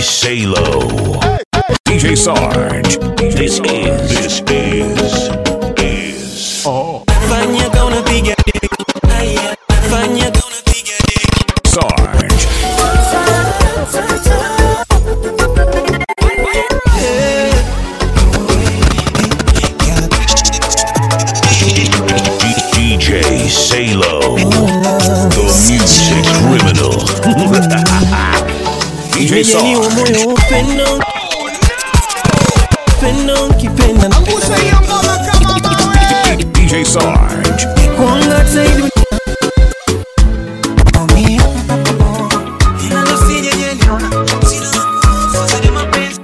Salo. DJ Sarge. This is. This is. Is. Fanya ka unapiga deki. Aya, fanya ka unapiga deki. Sarge. DJ Salo. The music criminal. DJ Nimejaliwa moyo Sarge. wa upendo. Upendo ukipenda na DJ Sarge. kuanga zaidi. Nalo sijajaliwa. Sina sina mapenzi.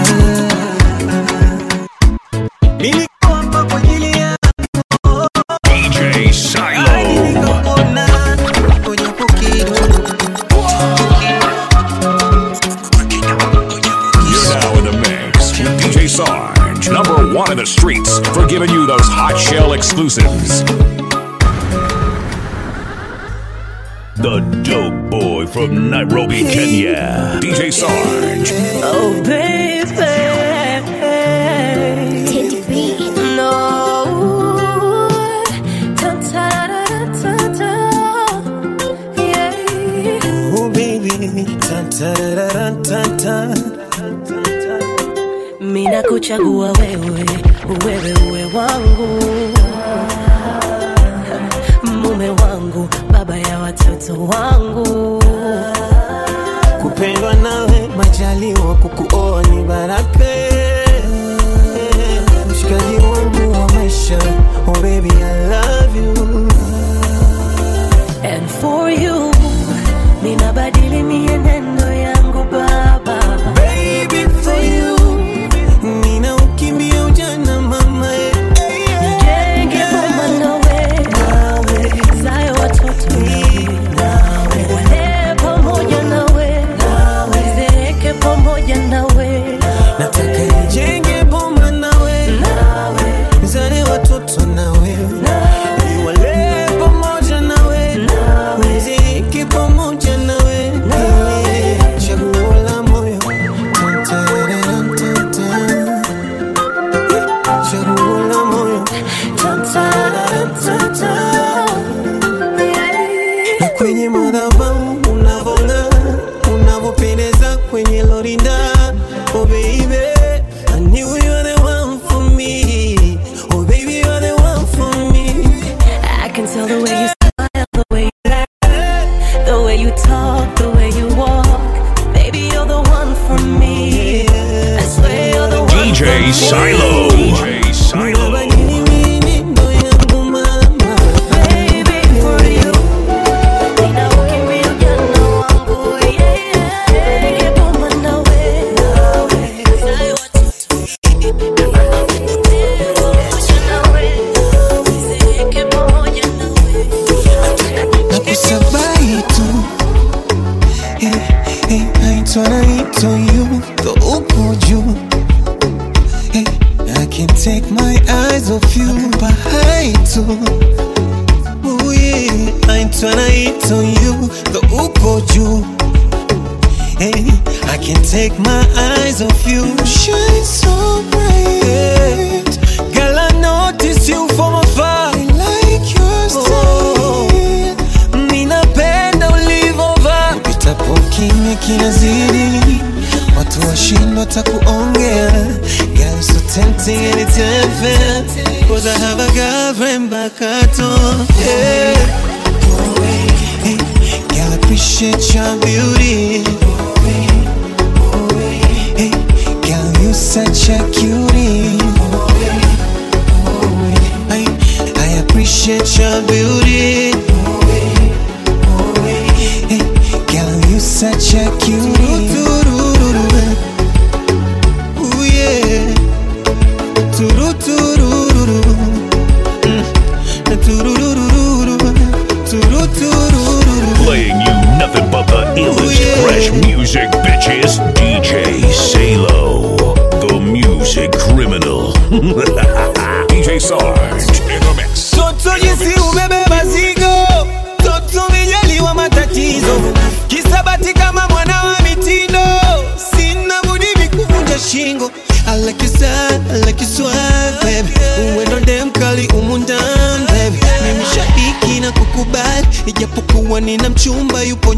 Nilikuwa hapa kwa ajili ya DJ Silo. nikakuona. Japo kidogo. You're now in the mix with DJ Sarge, number one in the streets for giving you those hot shell exclusives. The dope boy from Nairobi, Kenya. DJ Sarge. Oh baby, no. Yeah. Oh baby, ta ta ra ra ta ta. mina kuchagua wewe wewe uwe wangu mume wangu baba ya watoto wangu Kupendwa nawe majaliwa, kukuoa ni baraka. Mshikaji wangu wa maisha, oh baby I love you. and for you ninabadili mienendo yangu baba Baby for you, nina ukimbia ujana mama. jenge boma nawe zayo watoto nawe wale pamoja nawe zeeke pamoja nawe Nataka nijenge boma nawe, nizale watoto nawe, niwale pamoja nawe, niziki pamoja nawe, chaguo la moyo, Ta-ta-ra-ra-ta-ta. chaguo la moyo, Ta-ta-ra-ra-ta-ta. na kwenye madhabahu unavong'aa, unavyopendeza kwenye lorinda. Oh baby, I knew you were the one for me. Oh baby, you're the one for me. I can tell the way you smile, the way you laugh, the way you talk, the way you walk. Baby, you're the one for me. I swear you're the one DJ for me. Silo. DJ Silo. Unabadili mienendo yangu mama. Baby, for you. Ninaukimbia ujana wangu, yeah, yeah. Nige boma nawe, zae watoto pamoja nawe, zeeke pamoja nawe. nakusabai tu Eh, eh, naitwa naitwa you ndo upo juu Eh, I can't take my eyes off you bahai tu Oh yeah, naitwa naitwa you ndo upo juu Hey, I can't take my eyes off you. Shine so bright. Girl, I notice you from afar. I like your style. Ninapenda ulivovaa. Upitapo kimya kinazidi. Watu washindwa takuongea. Girl, so tempting and it's unfair. Cause I have a girlfriend back at home. Yeah. Hey, girl, I appreciate your beauty. Hey, girl, you such a cutie. I, I appreciate your beauty. Hey, girl, you such a cutie. Ooh, yeah. Tururururu. Mm. Tururururu. Tururururu. Playing you nothing but the illest yeah. fresh music, bitches. DJ Salo. The music criminal. DJ Sarge in the mix. Toto jinsi umebeba zigo, toto vijaliwa matatizo, kisabati kama mwana wa mitindo, sina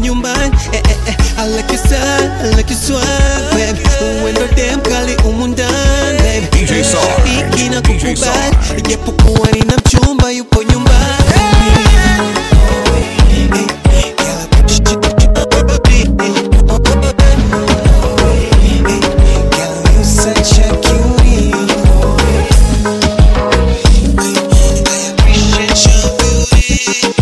nyumbani eh, eh, eh. I like your style, I like your swag baby Uendo dem kali umu ndani baby DJ Sarge, Biki na DJ kukubali Sarge. Ijapokuwa nina mchumba yupo nyumbani Girl, you such a cutie. I appreciate your beauty.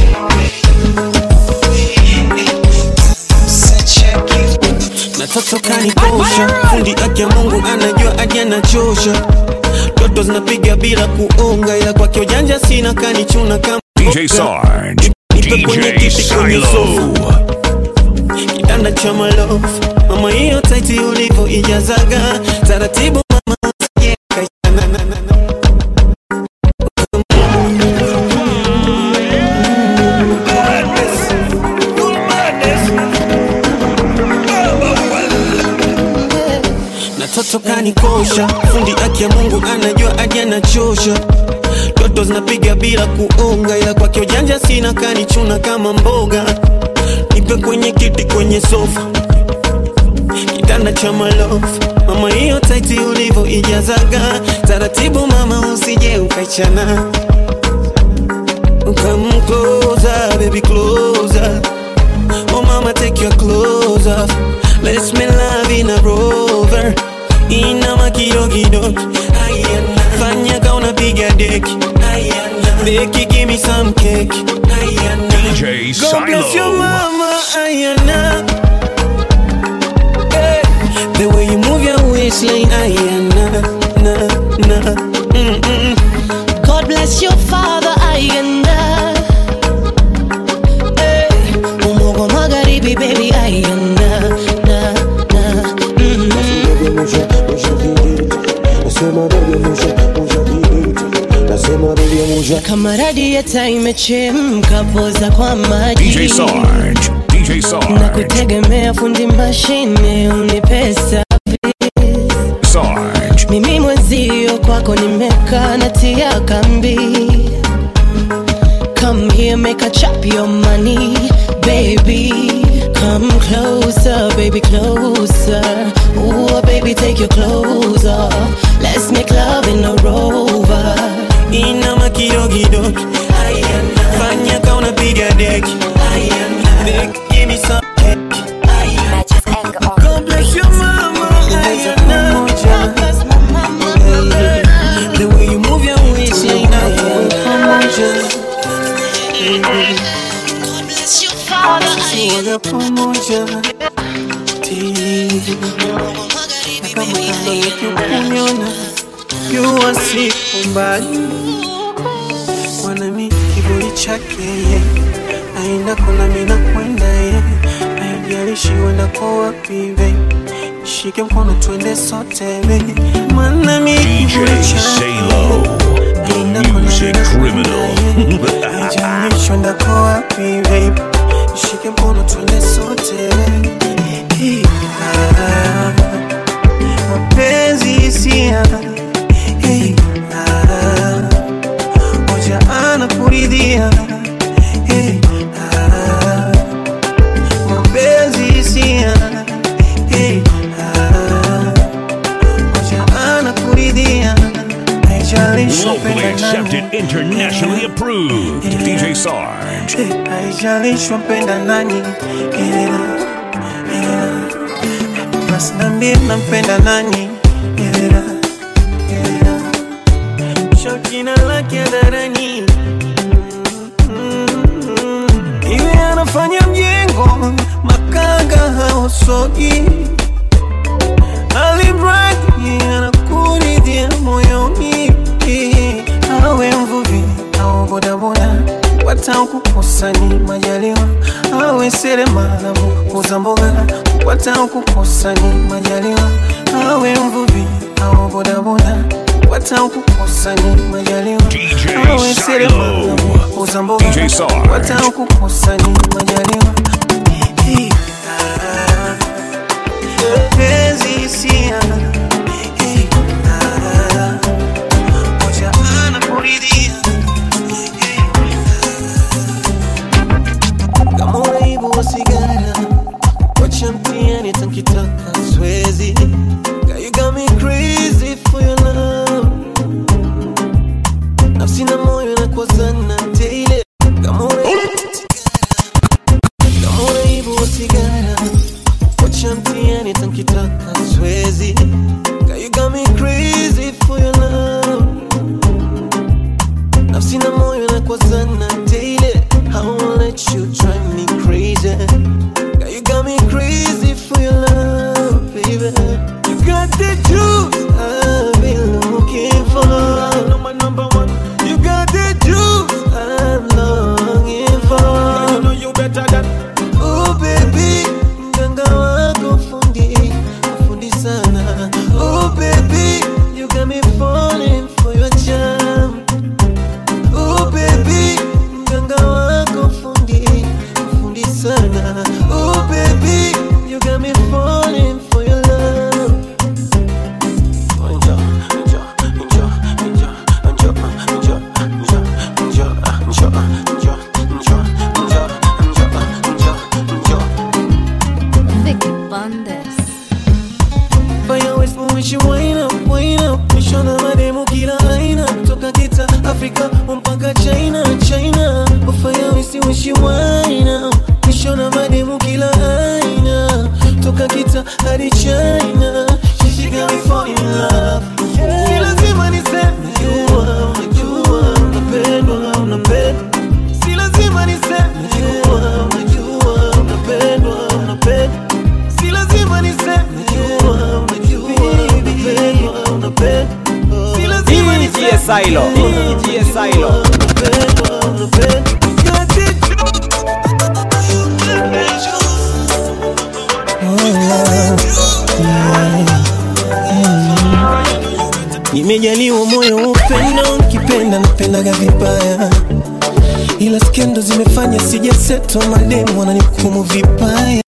Such a cutie. na toto kanikosha fundi ake mungu anajua aje anachosha toto zinapiga bila kuonga ila kwake ujanja sina kanichuna kama DJ Sarge, Nipe kwenye DJ kiti kwenye Silo. kitanda cha malofu mama hiyo taiti ulivyo ijazaga taratibu mama usije kaishana na- na- na- na toto kanikosha fundi aki ya mungu anajua aje anachosha toto zinapiga bila kuonga ila kwake ujanja sina kanichuna kama mboga nipe kwenye kiti kwenye sofa kitanda cha malofu mama hiyo taiti ulivyo ijazaga taratibu mama usije ukaichana Come closer, baby, closer. Oh, mama, take your clothes off. Let's make love in a rover. Inama kidogo Ayana. Fanya ka unapiga deki Ayana. Deki, give me some cake Ayana. DJ God bless your Silo. mama, Ayana. Hey, the way you move your waistline, Ayana, na, na, mm, mm. God bless your father Ayanda hey. Umogo magharibi baby Ayanda na, na, mm. Kama radieta imechemka poza kwa maji DJ Sarge, DJ na Sarge, kutegemea fundi mashine unipe service. Sarge. mimi mwenzio kwako nimekaa natia kambi come here make a chop your money baby come closer baby closer Ooh, baby take your clothes off let's make love in a rover Inama kidogo Ayana. Fanya ka unapiga deki Ayana. Deki, give me some cake Matches anger on God bless your mama Ayana. The way you move your waistline Ayana. God bless your father Tuwaga pamoja Ti. Kama kando nikikunyona jua siku mbali mwanami kiburi chake ye aenda kona mina kwenda ye aijalishi wendako wapi be shike mkono twende sote be mwanami kiburi DJ chake Salo, aenda the kona music mina kwenda criminal. ye aijalishi wendako wapi be shike mkono twende sote be Hey, ah, mapenzi hisia hey, ah, moja anakuridhia hey, ah, mapenzi hisia hey, ah, moja anakuridhia haijalishi Locally wapenda accepted, nani internationally approved. DJ Sarge. Hey, haijalishi wapenda nani Elena, Elena. basi nambie nampenda nani Elena, Elena. shakina lake hadharani iwe anafanya mjengo makanga haosogi alimradi anakuridhia moyoni awe mvuvi au bodaboda kupata kukosa ni majaliwa awe seremala muuza mboga kupata kukosa ni majaliwa awe mvuvi au bodaboda kupata kukosa ni majaliwa DJ awe seremala Silo. muuza mboga DJ Sarge. kupata kukosa ni majaliwa Hey, ah, penzi hisia Hey, ah, moja anakuridhia Hey, kama uraibu wa sigara nkitaka swezi Girl, you got me crazy for your love nafsi na moyo nakwazana daily kama una- kama unaibu sigara wacha mtiani tankitaka swezi Girl, you got me crazy for your love nafsi na moyo nakwazana daily I won't let you drive me crazy Girl, you got me crazy for your love, baby. You got the juice I've been looking for. Number number one. You got the juice I'm longing for. You know you better than. Oh baby, mganga wako fundi, fundi sana. Oh baby, you got me falling for your charm. Oh baby, mganga wako fundi, fundi sana. Oh baby, you got me falling for your love. Njoo, njoo, njoo, njoo, njoo, njoo, njoo, njoo, njoo, njoo, njoo, njoo, njoo, njoo. Vicky Bandes. Fanya West mwishi wine up, wine up Mishona mademu kila aina Toka kita Afrika mpaka China, China Ufanya West mwishi wine up Mishona mademu kila aina Toka kita hadi China She she got me fall in love Si lazima niseme Najua, unajua Unapendwa, unapendwa Si lazima niseme Najua, unajua Unapendwa, unapendwa Si lazima niseme Najua, unajua Unapendwa, unapendwa Si lazima DJ niseme Silo, DJ Silo. Unapendwa, unapendwa Got it. Nimejaliwa moyo wa upendo, kipenda napendaga vibaya, ila skendo zimefanya sijaseto, mademu wananihukumu vibaya.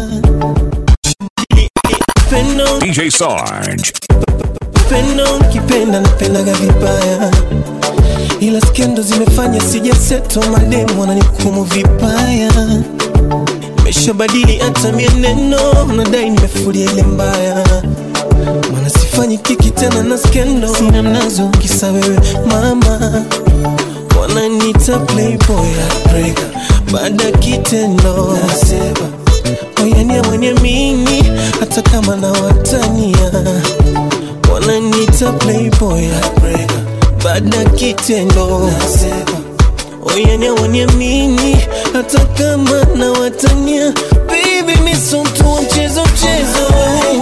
Upendo, DJ Sarge. upendo, kipenda napendaga vibaya, ila skendo zimefanya sijaseto, mademu wananihukumu vibaya. Nimeshabadili hata mienendo, nadai nimefuria ile mbaya Mana sifanyi kiki tena na skendo Sina mnazo kisa wewe mama Wananiita playboy heartbreaker Baada ya kitendo Nasema Oyania mwenye mini Hata kama na watania Wananiita playboy heartbreaker Baada ya kitendo Nasema Oyania mwenye mini Hata kama na watania Baby mi so mtu wa mchezo mchezo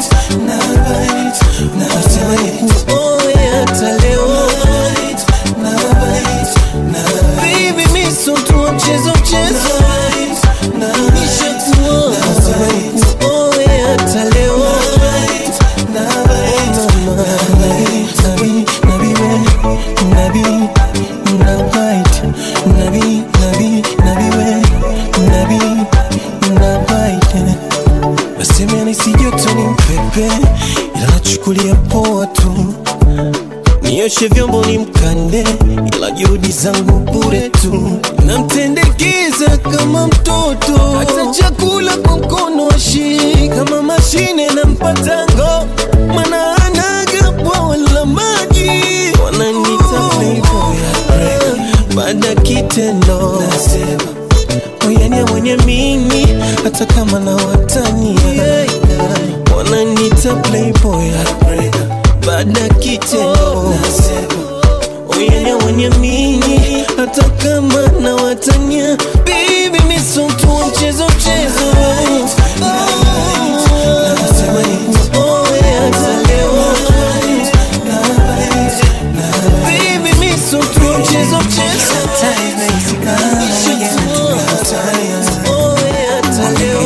Nasema nikuoe hata leo Baby mi so mtu wa mchezo mchezo Nishakuoa Nasema nikuoe hata leo Mama, nabi, nabi, we, nabi, nabite, nabi, nabi, nabi, we, nabi, nabite. Nasema nisi joto ni mpepe, ila nachukulia poa tu. Nioshe vyombo ni mkande, ila juhudi zangu bure tu. Namtendekeza kama mtoto, hata chakula kwa mkono ashii kama mashine na mpatango, mana anaga bwawa la maji. Wananiita playboy heartbreaker, baada ya kitendo nasema oyania mwenye mimi hata kama na watania wananiita playboy heartbreaker baada ya kitendo oyania mwenye mimi hata kama na watania bibi miso mtu wa mchezo mchezo Nasema nikuoe hata leo. Baby, miso mtu wa mchezo mchezo Oe hata leo.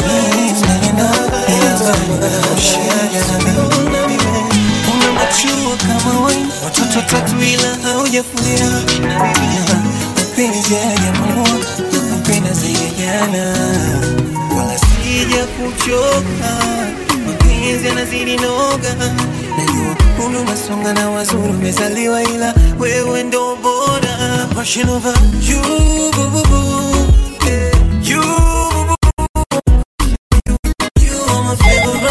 Una machua kama wine, watoto tatu ila haujafulia mapenzi hayajamuua napenda zaidi ya jana wala sija kuchoka mapenzi yanazidi noga najua hulu nasonga na wazuri umezaliwa ila wewe ndo bora passion over you boo, boo, boo. Yeah, you boo, boo, boo. You are my favorite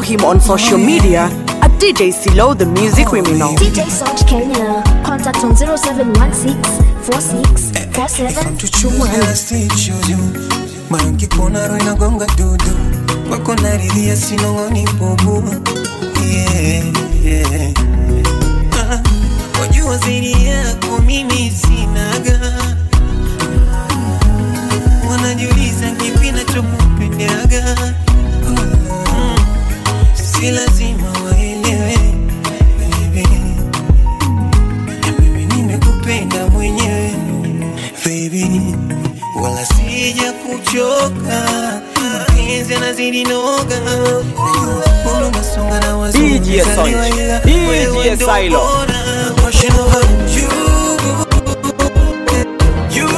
him on social media at DJ Silo the Music Criminal. DJ Sarge Kenya. Contact on 0716 46 47 tuchuma stage you mangi kona roho inagonga dudu wako naridhia sinong'oni bubu yeah, yeah. Ah, wajua zaidi yako mimi sinaga wanajiuliza kipi nachokupendaga Mm, si lazima waelewe baby mimi nimekupenda mwenyewe baby, wala sija kuchoka, mapenzi yanazidi noga, Mbona unasonga na wazungu, DJ Sonj, umezaliwa ila DJ wewe ndo Silo. bora. Passion over you, you,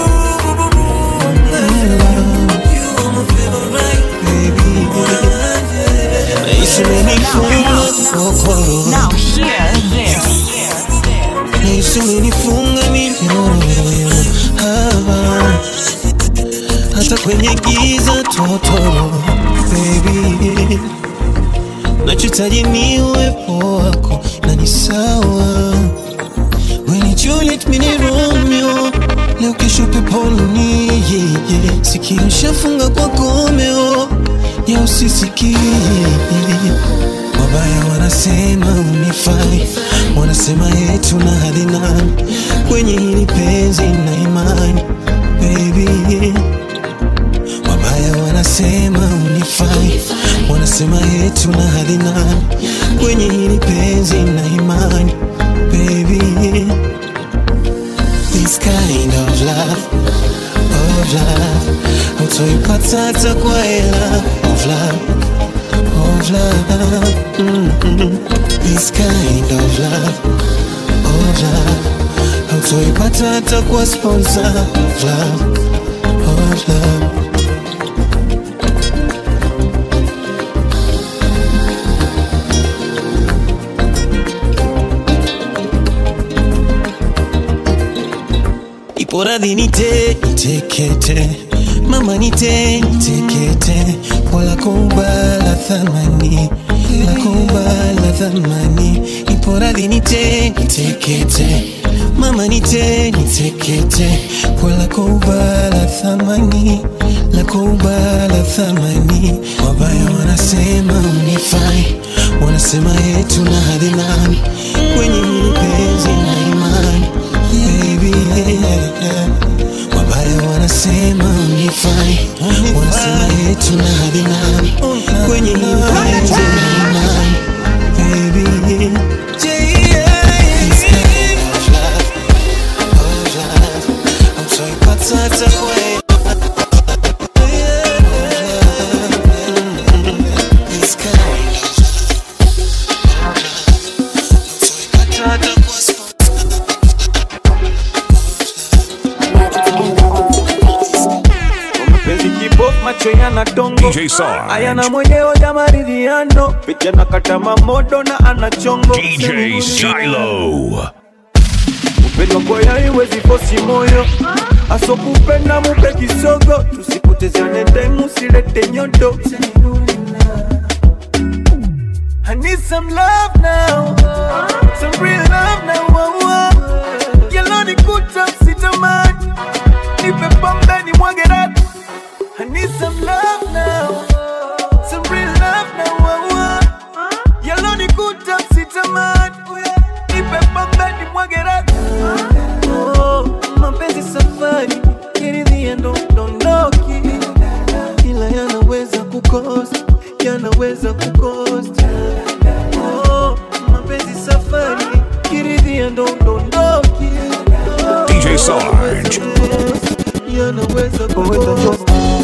you are my favorite, baby. Nahisi umenifunga kokoro. Now hear this. Nahisi umenifunga minyororo hapa hata kwenye giza totoro baby, nachotaji ni uwepo wako na ni sawa. We ni Juliet, mi ni Romeo, leo kesho peponi yeah, yeah. Sikio shafunga kwa komeo ya usisikie Wabaya wanasema unifai, wanasema yetu na hadi nani kwenye hili penzi na imani baby. Wabaya wanasema unifai, wanasema yetu na hadi nani kwenye hili penzi na imani baby. This kind of love, of love, hautoipata hata kwa hela of love of love. Mm-mm. This kind of love, of love. Hautoipata hata kwa sponsor of love, of love. Ipo radhi nite nitekete mama nite nitekete wala kubala thamani la kubala thamani ipo radhi nite nitekete mama nite nitekete wala kubala thamani la kubala thamani wabaya wanasema unifai wanasema yetu na hadhi nani kwenye hili penzi na imani baby yeah, yeah. Wabaya wanasema unifai, wanasema yetu na hadhi nani kwenye hii penzi na imani baby. This kind of love, of love, hautoipata hata kwa This kind of love, hautoipata hata kwa mapenzi kibofu macho yana dongo DJ Sarge. ayana mwenyewe ya maridhiano vijana kata mamodo na ana chongo DJ Silo. upendo kwaya iwezi fosi moyo asokupenda mupe kisogo tusipotezane time silete nyodo I need some love now, some real love now. Oh, oh. Yellow ni kuta sitamani, nipe pombe ni mwage rati. I need some love now, some real love now. Oh, oh. Yellow ni kuta sitamani, nipe pombe ni mwage rati. Oh, mapenzi safari, kiridhia ndo dondoki, ila yanaweza kukosa, yanaweza kukosa. Oh, mapenzi safari, kiridhia ndo dondoki, DJ Sarge. yanaweza kukosa.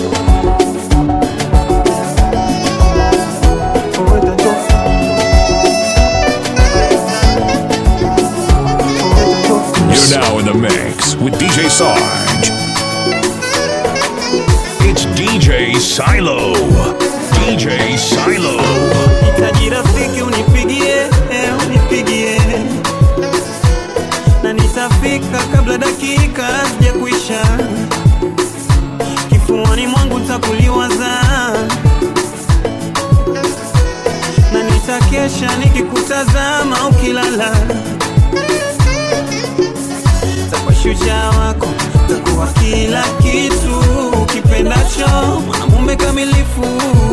You're now in the mix with DJ Sarge. It's DJ Silo. DJ Silo. Hitaji rafiki unipigie, eh, unipigie na nitafika kabla dakika sija kuisha. Kifuani mwangu takuliwaza na nitakesha nikikutazama ukilala takuwa shujaa wako takuwa kila kitu ukipendacho mwanamume kamilifu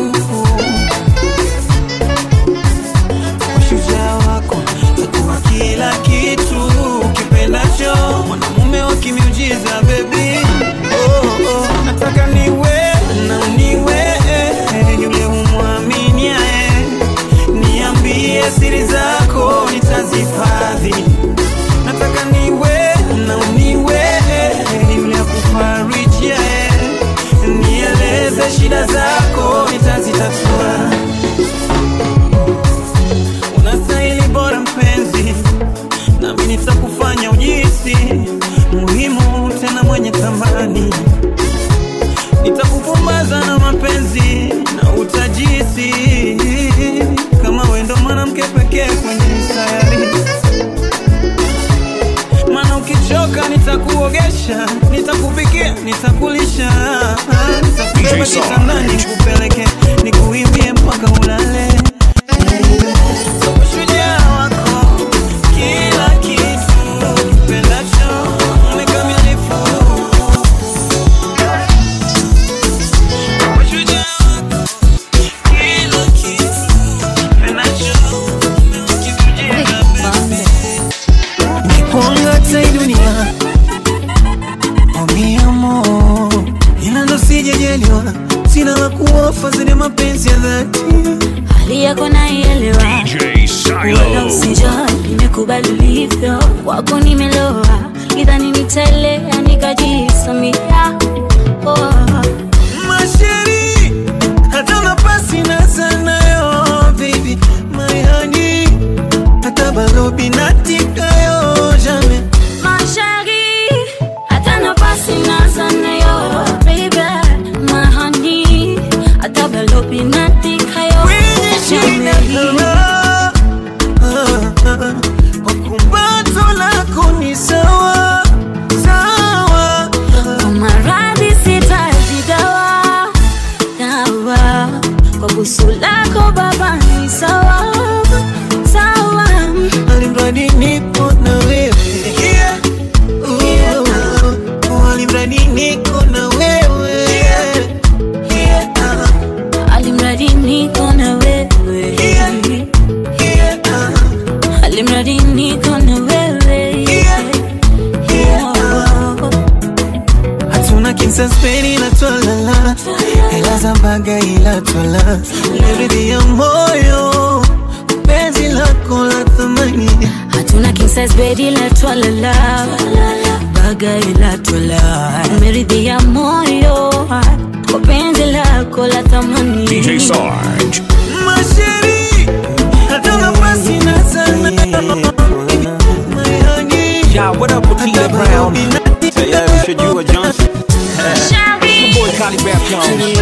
takuwa shujaa wako takuwa kila kitu ukipendacho mwanamume wa kimiujiza bebi oh, oh. nataka niwe na niwe yule umwaminiae niambie siri zako nitazihifadhi nataka niwe na uniwe yule akufarijia nieleze shida zako nitazitatua unastahili bora mpenzi nami nitakufanya ujisi muhimu tena mwenye thamani nitakupumbaza na mapenzi na utajisi kama wendo mwanamke pekee kwenye sayari mana ukichoka nitakuogesha nitakupikia nitakulisha nitakubeba DJ Sarge. kitandani nikupeleke nikuimbie mpaka ulale Shujaa wako, kila kitu ukipendacho, mkamilifu. Shujaa wako, kila kitu ukipendacho, ukikujenga nikuangata hii dunia oh mi amor, ila ndo sijajaliwa, sina la kuofa zile mapenzi ya dhati hali yako naielewa DJ wala Silo. usijali nimekubali ulivyo kwako nimeloa idhani nitaelea nikajisamia oh. masheri hata nafasi na sanayo baby my honey hata balobi natikayo jamais Ma chérie, hata nafasi naza nayo, baby, my honey, hata balobi natikayo, kwenye shida jamais. kama kwa kumbato lako ni sawa sawa Kwa maradhi sitaji dawa, dawa. Kwa busu lako baba ni sawa, sawa. alimradi nipo na wewe yeah. Ooh, alimradi niko na wewe yeah. Alimradi niko na wewe, alimradi niko na wewe. Oh. hatuna kinsaspeni ila twalala hela za mbaga ila twala leridhi ya moyo penzi lako la thamani hatuna king size bed ila twalala baga ila twala meridhia moyo kwa penzi lako la thamani DJ Sarge. masheri hata nafasi na sana mayani Yeah, what up, Otila Brown? Tayari ushajua Johnson. My boy Cali Bap Jones.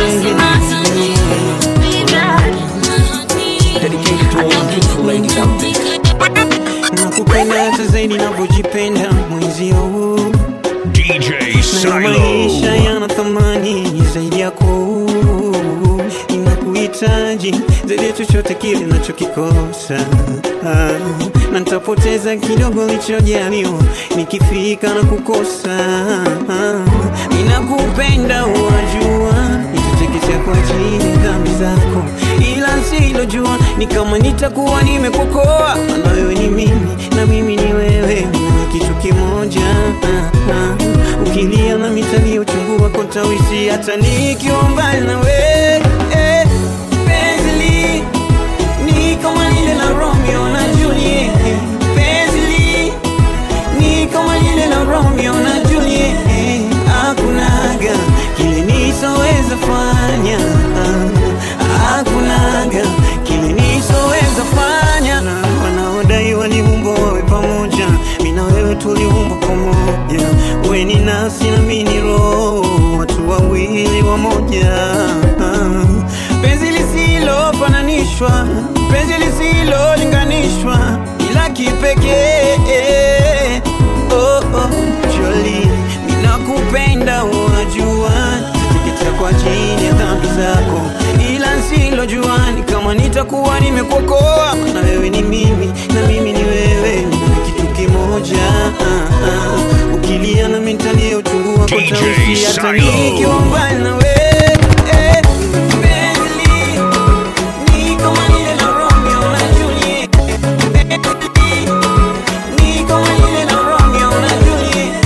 Dedicated to all the beautiful ladies out there. nakupenda hata zaidi navyojipenda mwenzio huu DJ na maisha Silo. yana thamani zaidi yako inakuhitaji zaidi ya chochote kile nachokikosa ah, na nitapoteza kidogo lichojaliwa nikifika na kukosa ah, ninakupenda wajua nitatekesha kwa ajili ya dhambi zako ila silojua ni kama nitakuwa nimekokoa maana wewe ni mimi na mimi ni wewe ni kitu kimoja ah, ah. ukilia na mitali uchungu wako tawisi hata nikiwa mbali na wewe eh, penzi ni kama lile la Romeo na Juliet penzi ni kama lile la Romeo na Juliet hakunaga kile nisoweza fanya hakunaga kile nisoweza fanya na wanaodai waliumbwa wawe pamoja mimi na wewe tuliumbwa pamoja wewe ni nafsi na mimi ni roho watu wawili wamoja penzi lisilofananishwa penzi lisilolinganishwa ila kipekee oh, oh, Jolie, ninakupenda wajua, teketea kwa ajili ya dhambi zako, ila wasilojua ni kama nitakuwa nimekuokoa na wewe ni mimi na mimi ni wewe ni kitu kimoja ah, ah. ukilia na mitalia uchungu wako DJ tausi hata Silo. nikiwa mbali na wewe eh, penzi, ni kama lile la Romeo na Juliet. Ni kama lile la Romeo na Juliet.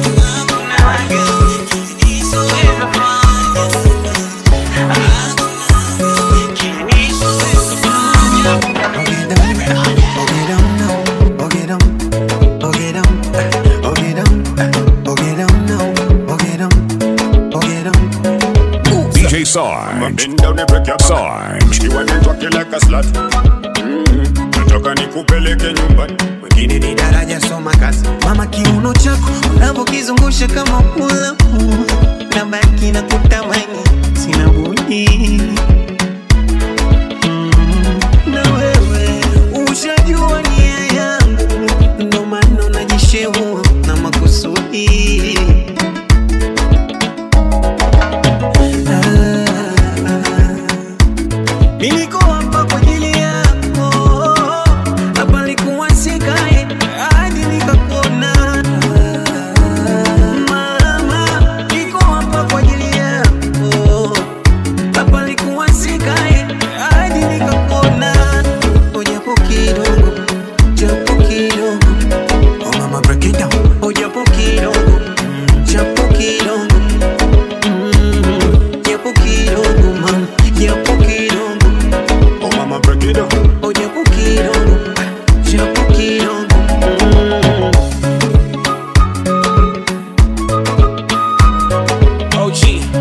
DJ Sarge. Sarge. You want to you like a slut Mm, nataka nikupeleke nyumbani wengine ni daraja soma kazi mama kiuno chako unavyokizungusha kama ulamu na baki na kutamani sina budi Mm, na wewe ushajua nia yangu ndo maana najishehua na makusudi Niliko hapa kwa ajili yako, hapa nilikuwa sikae hadi nikakuona. Mama, niko hapa kwa ajili yako, hapa nilikuwa sikae hadi nikakuona. Oh, japo kidogo, japo kidogo. Oh, mama, break it down. Oh, japo kidogo, japo kidogo. Mm, japo kidogo, mama, japo kidogo. oh mama break it down Oh, japo kidogo, japo kidogo. Mm. OG.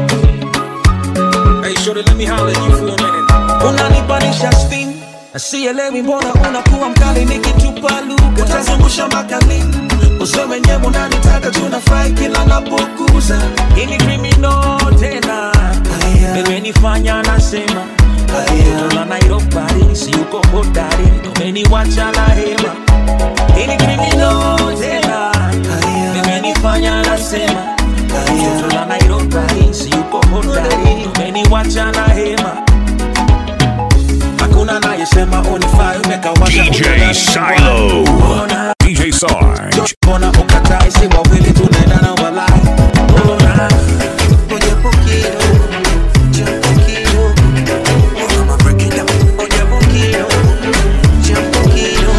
Hey, shorty, let me holler at you for a minute. unanipanisha steam sielewi mbona unakuwa mkali nikitupa lugha utazungusha mpaka lini useme nyewe unanitaka tunafurahi kila napokuza ini krimino tena imenifanya nasema Toto la Nairobi si uko hodari umeniwacha na hema ini krimino tena imenifanya nasema Toto la Nairobi si uko hodari umeniwacha na hema hakuna nayesema unifai umekawasha DJ unadhani Silo. Mbona- DJ Sarge. mbona ukatai si wawili tunaendana walai Mbona- Oh, japo kidogo, japo kidogo. Oh, mama, break it down. Oh, japo kidogo, japo kidogo.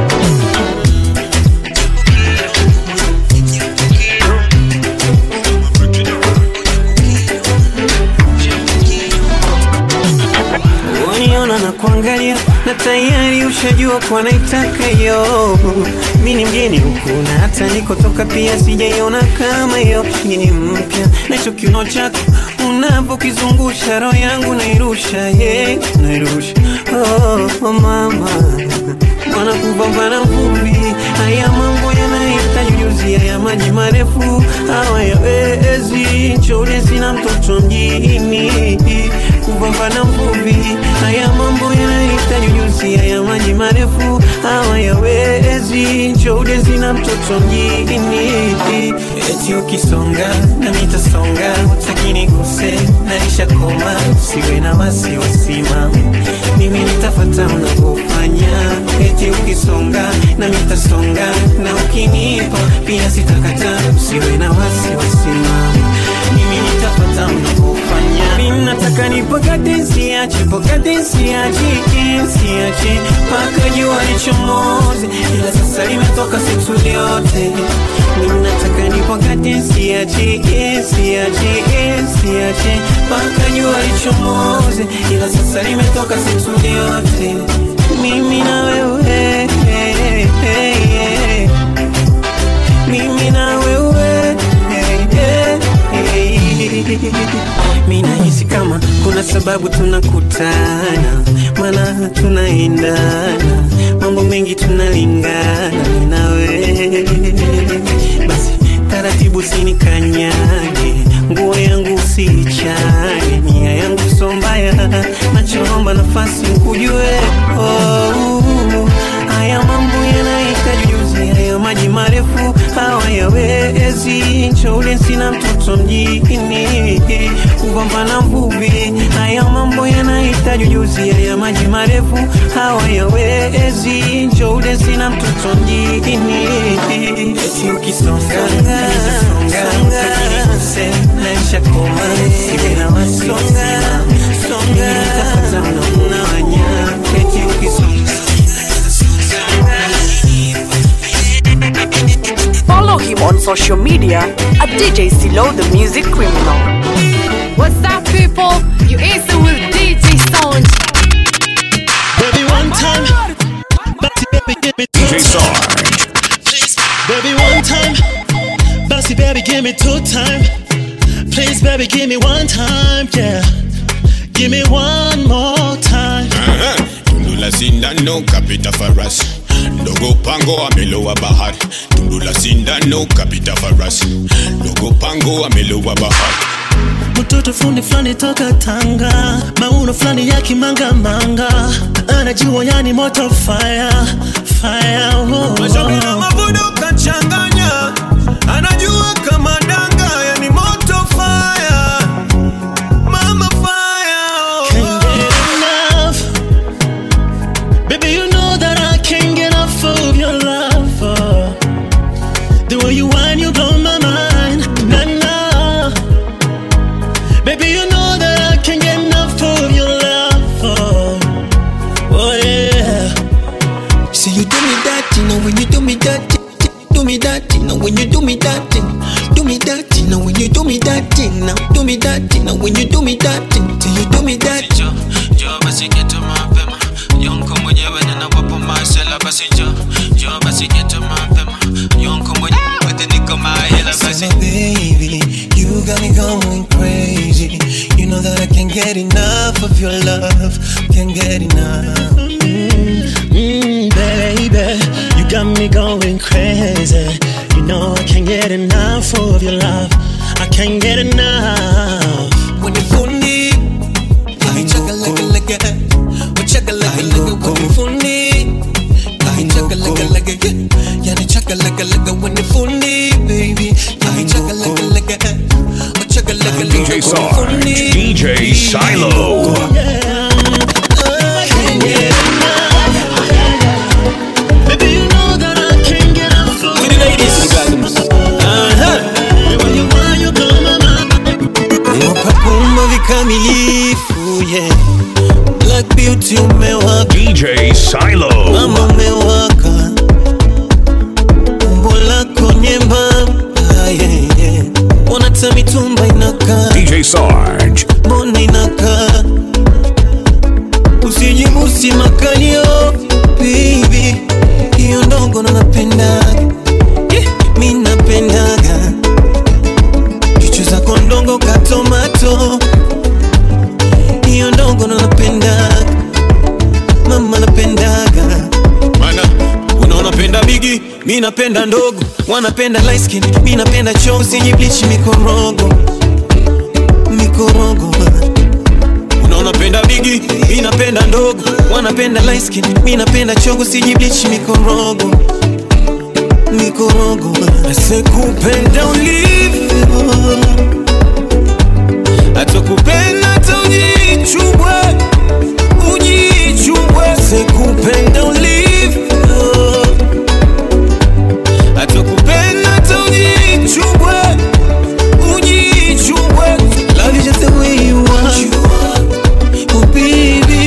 Uniona na kuangalia na tayari ushajua kwa naitaka hiyo. Mi ni mgeni huku na hata nikotoka pia sijaiona kama hiyo. Ngine mpya na hicho kiuno chako unavyokizungusha roho yangu nairusha, yeah, nairusha. Oh, oh mama Mwana kupambana vumbi, haya mambo yanahitaji ujuzi, haya maji marefu hawayawezi. Nchole sina mtoto mjini, kupambana vumbi, haya mambo yanahitaji ujuzi, haya maji marefu hawayawezi. Nchole sina mtoto mjini, eti ukisonga na mitasonga, utakini guse naisha koma, siwe na wasiwasi mama, mimi nitafata unavyofanya eti ukisonga na mitasonga na ukinipa pia sitakata, usiwe na wasiwasi mama, mimi nitafata unavyofanya. Mimi nataka nipakate, siache pakate, siache siache mpaka jua lichomoze, ila sasa limetoka siku yote. Mimi nataka nipakate, siache siache siache mpaka jua lichomoze, ila sasa limetoka siku yote. Mimi na wewe mimi na wewe mi nahisi kama kuna sababu tunakutana, maana tunaendana, mambo mengi tunalingana, mi na wewe basi taratibu sinikanyage, nguo yangu usiichane, nia yangu so mbaya, nachoomba nafasi nkujue. Oh, haya mambo yanahitaji ujuzi, haya maji marefu hawayawezi. Nchoule sina mtoto mjini, kupambana mvuvi. Haya mambo yanahitaji ujuzi, haya maji marefu hawayawezi. Njoo udesi na mtoto mjini, eti ukisonga songa utajirikose naisha koma siwe na wasonga songa nitapata mnauna wanya eti ukisonga Follow him on social media at DJ Silo the Music Criminal. What's up, people? You answer with DJ Sound. Baby, one time. Bossy, baby, give me two DJ Sarge. Baby, one time. Bossy, baby, give me two time. Please, baby, give me one time. Yeah. Give me one more time. Aha, Tundu la sindano kapita farasi ndogo pango amelowa bahari tundu la sindano kapita farasi ndogo pango amelowa bahari mtoto fundi fulani toka Tanga, mauno fulani ya kimanga-manga, anajua yani moto fire fire. Oh, Mashauri na mavuno kachanganya, anajua kama danga, yani moto fire, mama fire. Can't get enough, baby. You know that I can't get enough of your love. oh. The way you whine, you blow my mind. Nah, nah. Baby, you know that I can't get enough of your love. Oh, oh yeah. See you do me that, you know when you do me that, do me that, you know when you do me that, do me that, you know when you do me that, now do me that, you know when you do me that, till you do me that. Njoo basi geto mapema, yonko mwenyewe ninawapo masela basi njoo, njoo basi geto mapema, yonko mwenyewe niko mahela basi So baby, you got me going crazy. You know that I can't get enough of your love, can't get enough. Mm, baby, you got me going crazy. You know I can't get enough of your love. I can't get enough. When you fundi, I chaka like a like a, oh chaka like a like a when you fundi, I chaka like a like a, yeah, yeah, chaka like a like a when you fundi, baby, I chaka like a like a, oh chaka like a like a DJ when you Sarge. fundi. DJ Silo. Baby, you know that I can't get enough of With the ladies in the bedrooms. When you want, you blow my mind. Ukapumba vikamilifu, yeah. Black beauty umewaka, DJ Silo. mama umewaka, umbo lako nyembamba, yeah, yeah. Mbona ta mitumba inakaa, DJ Sarge. mbona inakaa, usijibusi makalio, baby, hiyo ndogo ndo napendaga, yeah, mi napendaga chuchu zako ndongo katomato hiyo ndogo ndo napendaga mama napendaga Mana, unaona penda bigi, mi napenda ndogo. wanapenda light skin mi napenda cho usijibleach mikorogo mikorogo Unaona penda bigi, mi napenda ndogo. wanapenda light skin mi napenda cho usijibleach mikorogo mikorogo Asekupenda ulivyo, atakupenda hata ujichubwe, ujichubwe. Asekupenda ulivyo, atakupenda hata ujichubwe, ujichubwe. love you just the way you are oh baby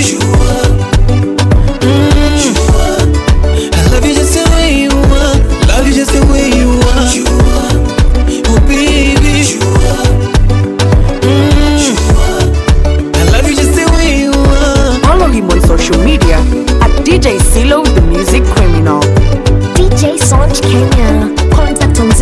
Mm. I love you just the way you are love you just the way you are oh baby Mm. I love you just the way you are Follow him on social media at DJ Silo the Music Criminal. DJ Sound Kenya. Contact on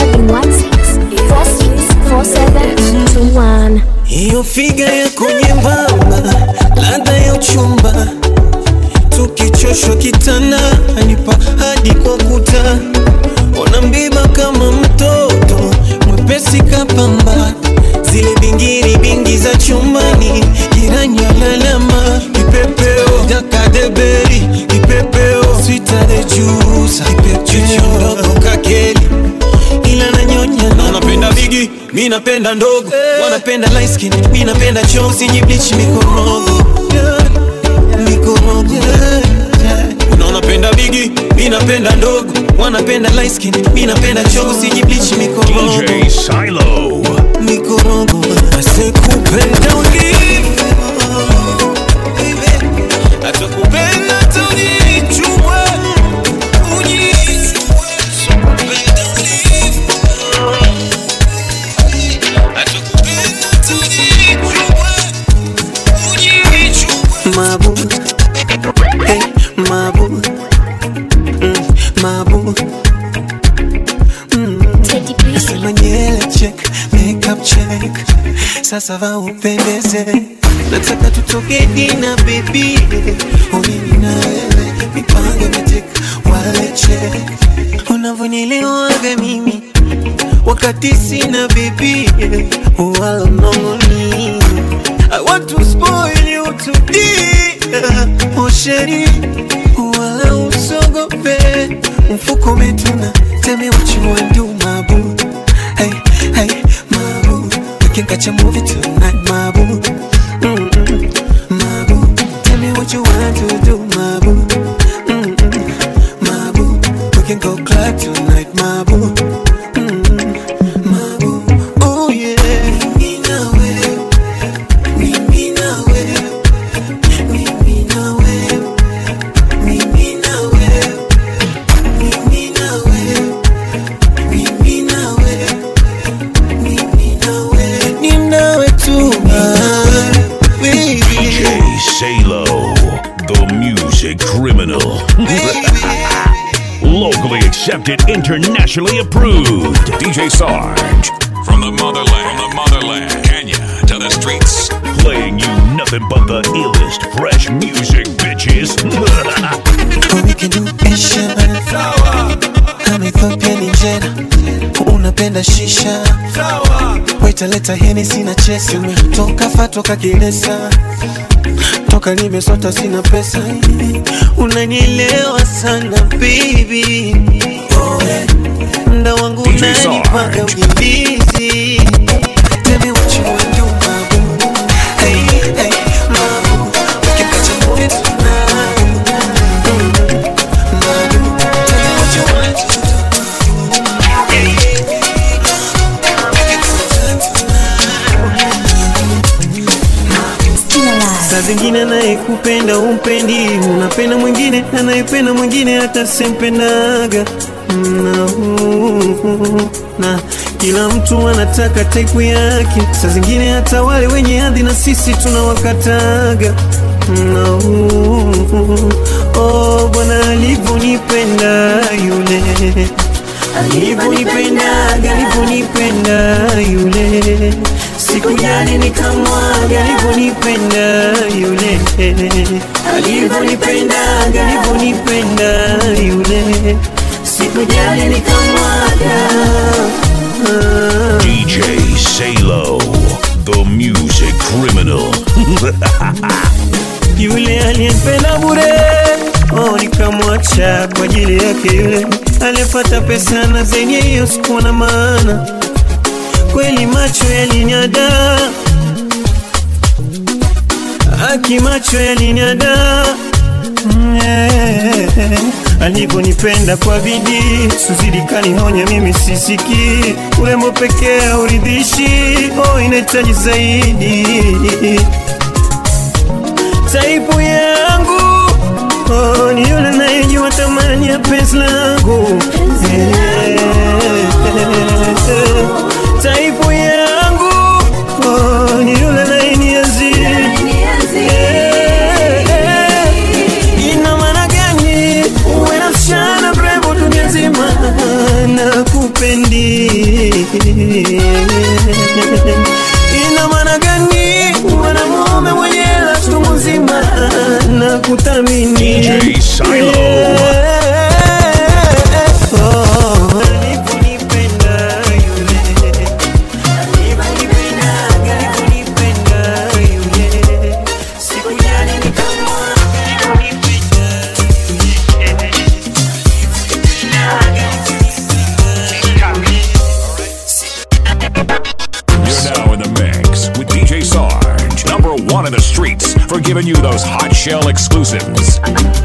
0716 464721. hiyo figa yako nyembamba, ladha ya uchumba, tukichoshwa kitana, anipa hadi kwa kuta, ona mbiba kama mtoto mwepesi kapamba, zile bingiri bingi za chumbani, jirani alalama, kipepeo jakadeberi, kipepeo switare jusa, kipepeo kakeli ila nanyonya Unaona penda bigi, mi mi napenda ndogo wanapenda light skin mi napenda choo sijiblich mikorogo mikorogo unaona penda bigi mi napenda ndogo wanapenda light skin mi napenda choo sijiblich mikorogo DJ Silo. mikorogo asekupenda ulivyo atakupenda tunichubwe unyichubwe atakupenda ulivyo atakupenda tunichubwe unyichubwe mabu hey mabu mm, mabu Nasema nyele check, makeup check Sasa va upendeze Nataka tutoke dina baby Umimi na wewe Mipango imetika wale check Unavyonielewaga mimi Wakati sina baby Wala mnongoni I want to spoil you today Oh sheri Wala usogope Mfuko umetuna Tell me what you want do my boo Hey, hey, my boo We can catch a movie tonight my boo Mm-mm, my boo Tell me what you want to do my boo Mm-mm, my boo We can go club tonight my boo Mm-mm, my boo Oh yeah Mimi na wewe Mimi na wewe Mimi na wewe Mimi na wewe Mimi na wewe Mimi na wewe Mimi na wewe Ni nawe tu ah, baby DJ Salo, the music criminal. Locally accepted, internationally approved. DJ Sarge. From the motherland, from the motherland, Kenya to the streets. Playing you nothing but the illest fresh music, bitches. Or we can do Asian Kama Ethiopia ni njera Unapenda shisha Waita leta heni sina chesi Toka fa toka kilesa Toka nimesota sina pesa Unanielewa sana baby Mda wangu DJ unanipaga ujilizi Tell me what you want do my boo Hey, hey, my boo We can catch a movie tonight saa zingine anayekupenda umpendi unapenda mwingine anayependa mwingine hata sempendaga na, na kila mtu anataka taipu yake saa zingine hata wale wenye hadhi na sisi tunawakataga na, oh, bwana alivyonipenda yule alivyonipendaga alivyonipenda yule sikujali nikamwaga alivyonipenda yule alivyonipendaga alivyonipenda yule sikujali nikamwaga DJ Salo, the music criminal. yule aliyempenda bure oh, nikamwacha kwa ajili yake yule aliyepata pesa na zenye hiyo sikuwa na maana kweli macho yalinyada aki macho yalinyada Mm, eh, alivyonipenda kwa bidii suzidi kanihonya mimi sisiki urembo pekee hauridhishi oh, inahitaji zaidi taipu yangu oh, ni yule nayejua thamani ya penzi langu Eh, taipu yangu oh, ni yule nayeniazi ina maana gani uwe na msichana mrembo dunia nzima na kupendi ina maana gani mwanamume mwenye hela chungu nzima na kuthamini DJ Silo. Oh, alivyonipenda yule, alivyonipendaga, alivyonipenda yule, sikujali nikamwaga, alivyonipenda yule. bringing you those hot shell exclusives.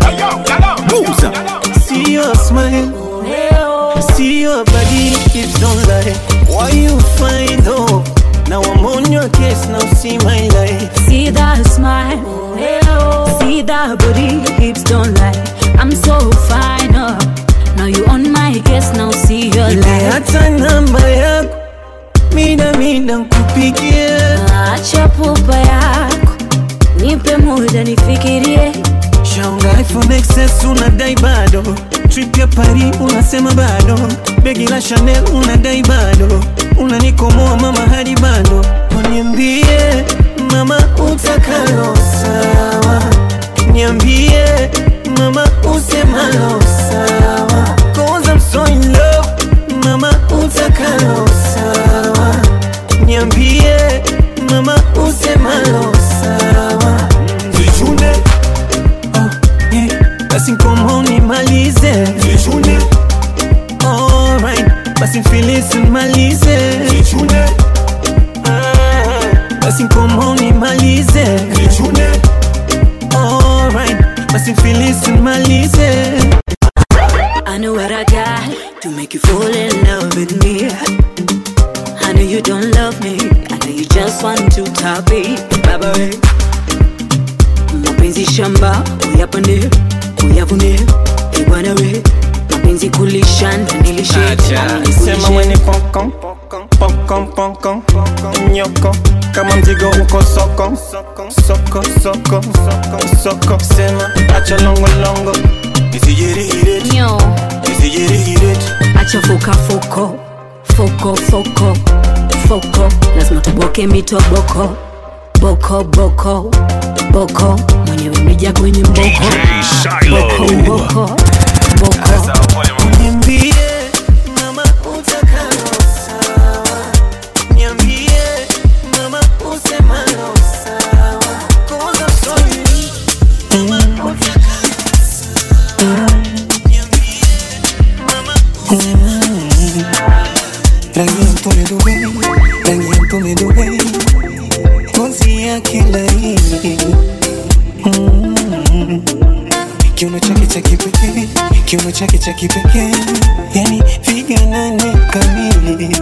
See your smile, see your body keeps on lie. Why you find hope? Now I'm on your case, now see my life. See that smile, see that booty, hips don't lie. I'm so fine, oh. Now you on my case, now see your life. hata namba yako mida mida nkupigie Acha pupa yako, nipe muda nifikirie. shaunga iphone XS unadai bado trip ya Paris unasema bado begi la Chanel unadai bado unanikomoa mama hadi bado uniambie mama utakalo sawa niambie mama usemalo sawa cause I'm so in love mama utakalo sawa niambie mama usemalo sawa Vichune yeah. basi nkomo nimalize Vichune alright basi mfilisi nimalize Vichune basi nkomo nimalize Vichune alright basi mfilisi nimalize I know what I got to make you fall in love with me. I know you don't love me, I know you just want to top it, baba we. Mapenzi shamba, uyapande, uyavune, ibwana we. Mapenzi kulisha na nilishe, na sema mwenye pokon pokon pokon nyoko kama mzigo uko soko soko soko soko soko sema acha longo longo nisijirihire Nyo, nisijirihire acha foka foko, foko foko, foko. Lazima tuboke mitoboko, boko boko, boko. Mwenyewe mija kwenye mboko, boko mboko, boko. niambie mama utakalo sawa niambie mama usemalo sawa cause I'm sorry mama rangi ya mtume Dubai, rangi ya mtume Dubai, ngozi yake laini Mm. kiuno chake cha kipekee, kiuno chake cha kipekee, yani figa nane kamili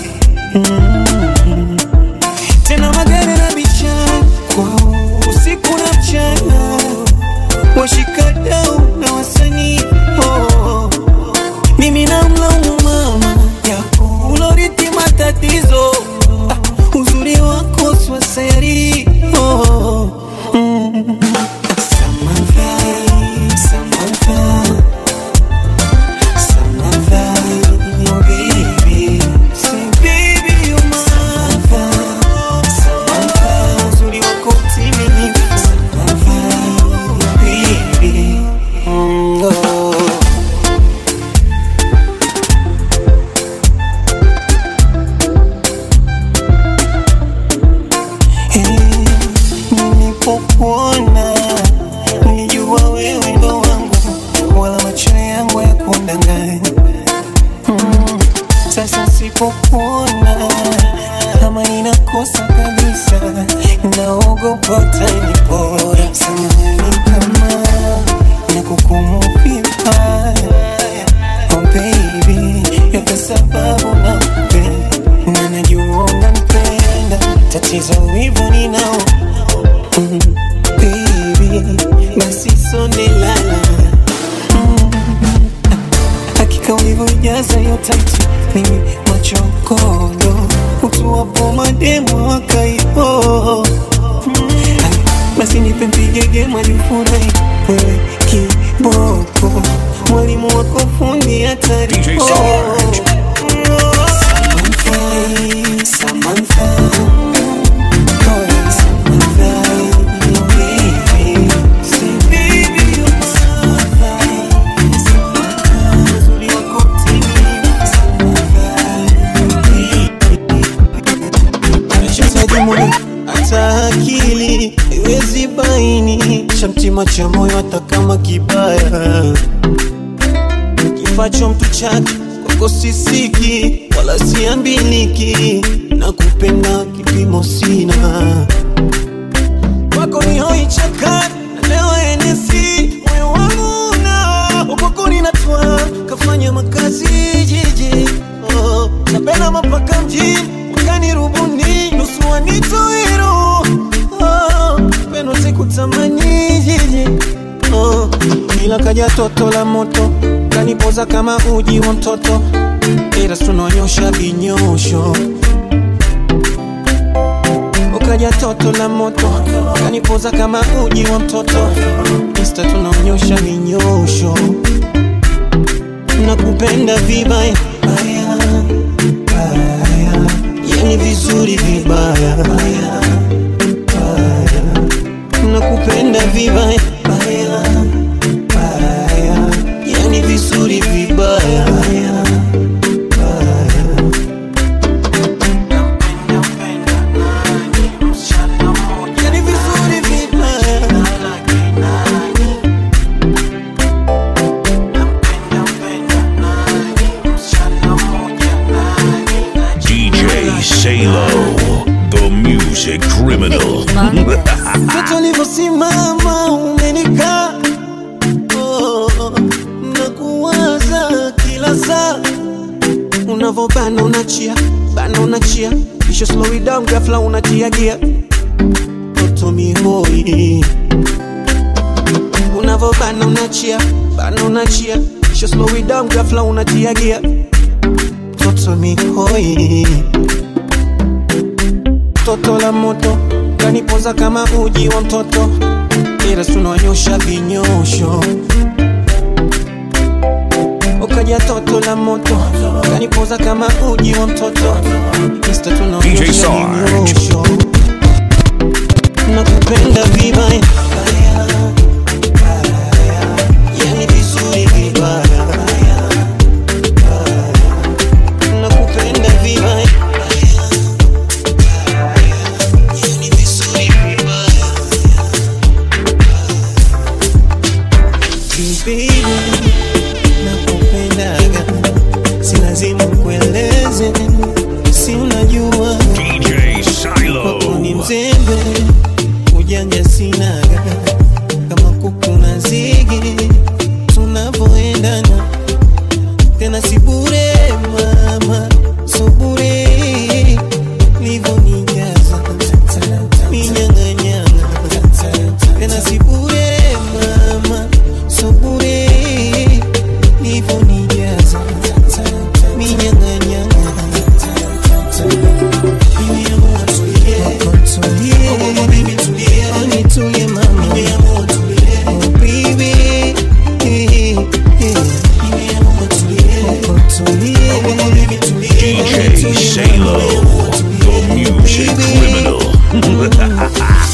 Mm. tena magari na vichakwa usiku na mchana, washikadau na wasanii oh. mimi namlaumu mama yako uloriti matatizo ah, uzuri wako swaseri oh. mm. Samantha, Samantha, Samantha, oh baby. Say baby you're mine. Samantha, Samantha, uzuri wako utimilifu. Samantha, oh baby. Mm, oh. nilipokuona nilijua wewe ndo wangu, wala macho yangu ya kundanganya. Mm, Sasa sipokuona kama ninakosa kabisa, naogopa utanipora. Samahani kama nakukumu vibaya, oh baby, yote sababu nakupenda na najua unanipenda, tatizo hivyo ninao Mm, baby, basi sonde lala Mm, hakika ulivyojaza hiyo tatu mimi machokondo utuwapo mademo wakaipo basi nipe mpigege majufurahi wewe kiboko mwalimu wako fundi hatari DJ oh. Sarge. Samantha, Samantha. Oh, Samantha, oh, baby. Say, baby, you're my Samantha. Samantha, uzuri wako timilifu. Samantha, Mchezaji mwenye hata akili iwezi baini cha mtima cha moyo hata kama kibaya kifacho mtu chake kwako sisiki wala siambiliki na kupenda kipimo sina kwako ni walioichaka leo enesi moyo wangu na upokoni natwa kafanya makazi jiji oh, napenda mapaka mjini wakani rubuni nusu wanitoiro oh, pendo sikutamani jiji oh, ila kaja toto la moto kanipoza kama uji wa mtoto ila tunonyosha vinyosho ukaja toto la moto kanipoza kama uji wa mtoto insta tunaonyosha vinyosho nakupenda vibaya baya, baya. yani vizuri vibaya baya, baya. nakupenda vibaya baya, baya. yani vizuri vibaya baya, baya. Yani vizuri vibaya DJ Salo, the music criminal. Mtoto alivyosimama umenikaa oh, na kuwaza kila saa unavobana unachia bana unachia kisha slow it down ghafla unatia gia toto mihoi unavobana unachia bana unachia kisha slow it down ghafla unatia gia toto mihoi toto la moto kanipoza kama uji wa mtoto ila tunonyosha vinyosho ukaja toto la moto kanipoza kama uji wa mtoto insta DJ tunonyosha Sarge. vinyosho nakupenda vibaya yani vizuri vibaya nakupenda vibaya Baby, nakupendaga, si lazima kueleze, si unajua DJ Silo. ni mzembe, ujanja sinaga, kama kuku na zigi tunavyoendana, tena si bure mama, so bure livyonijaza minyang'anyanga, tena si bure mama, so bure livyonijaza minyang'anyanga DJ Salo, the music criminal.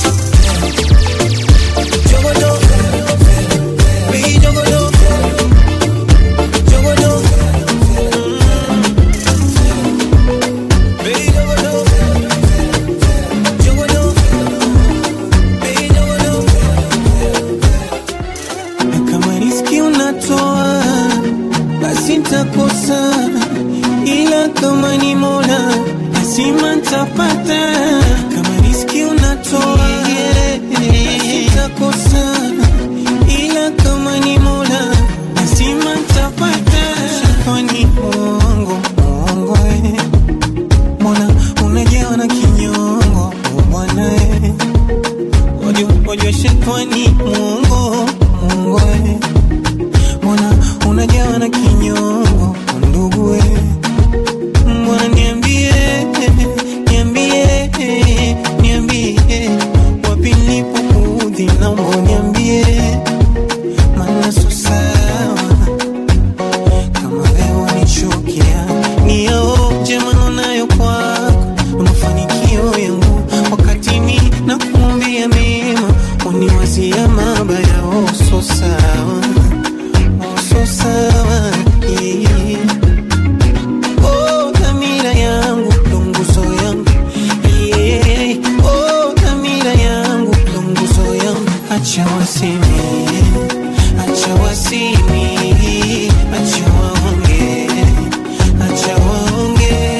kama riski unatoa basi ntakosa ila kama ni mola lazima ntapata kama riski unatoa basi ntakosa ila kama ni mola lazima ntapata kwani mongo mongo eh. mbona unajawa na kinyongo oh bwana eh. Wajua, wajua shetani Mungu, Mungu we. Mbona unajawa na kinyongo ndugu we? Mbona niambie, niambie, niambie wapi nilipokuudhi, naomba niambie, maana sio sawa kama wewe unichukia, nioje maneno nayo kwako na mafanikio yangu, wakati mi nakuombea mema, uniwazia mabaya. Oh, so sawa, oh, so sawa, yeah. Oh, dhamira yangu ndo nguzo yangu, yeah. Oh, dhamira yangu ndo nguzo yangu, acha waseme, acha waseme, acha waonge, acha waonge,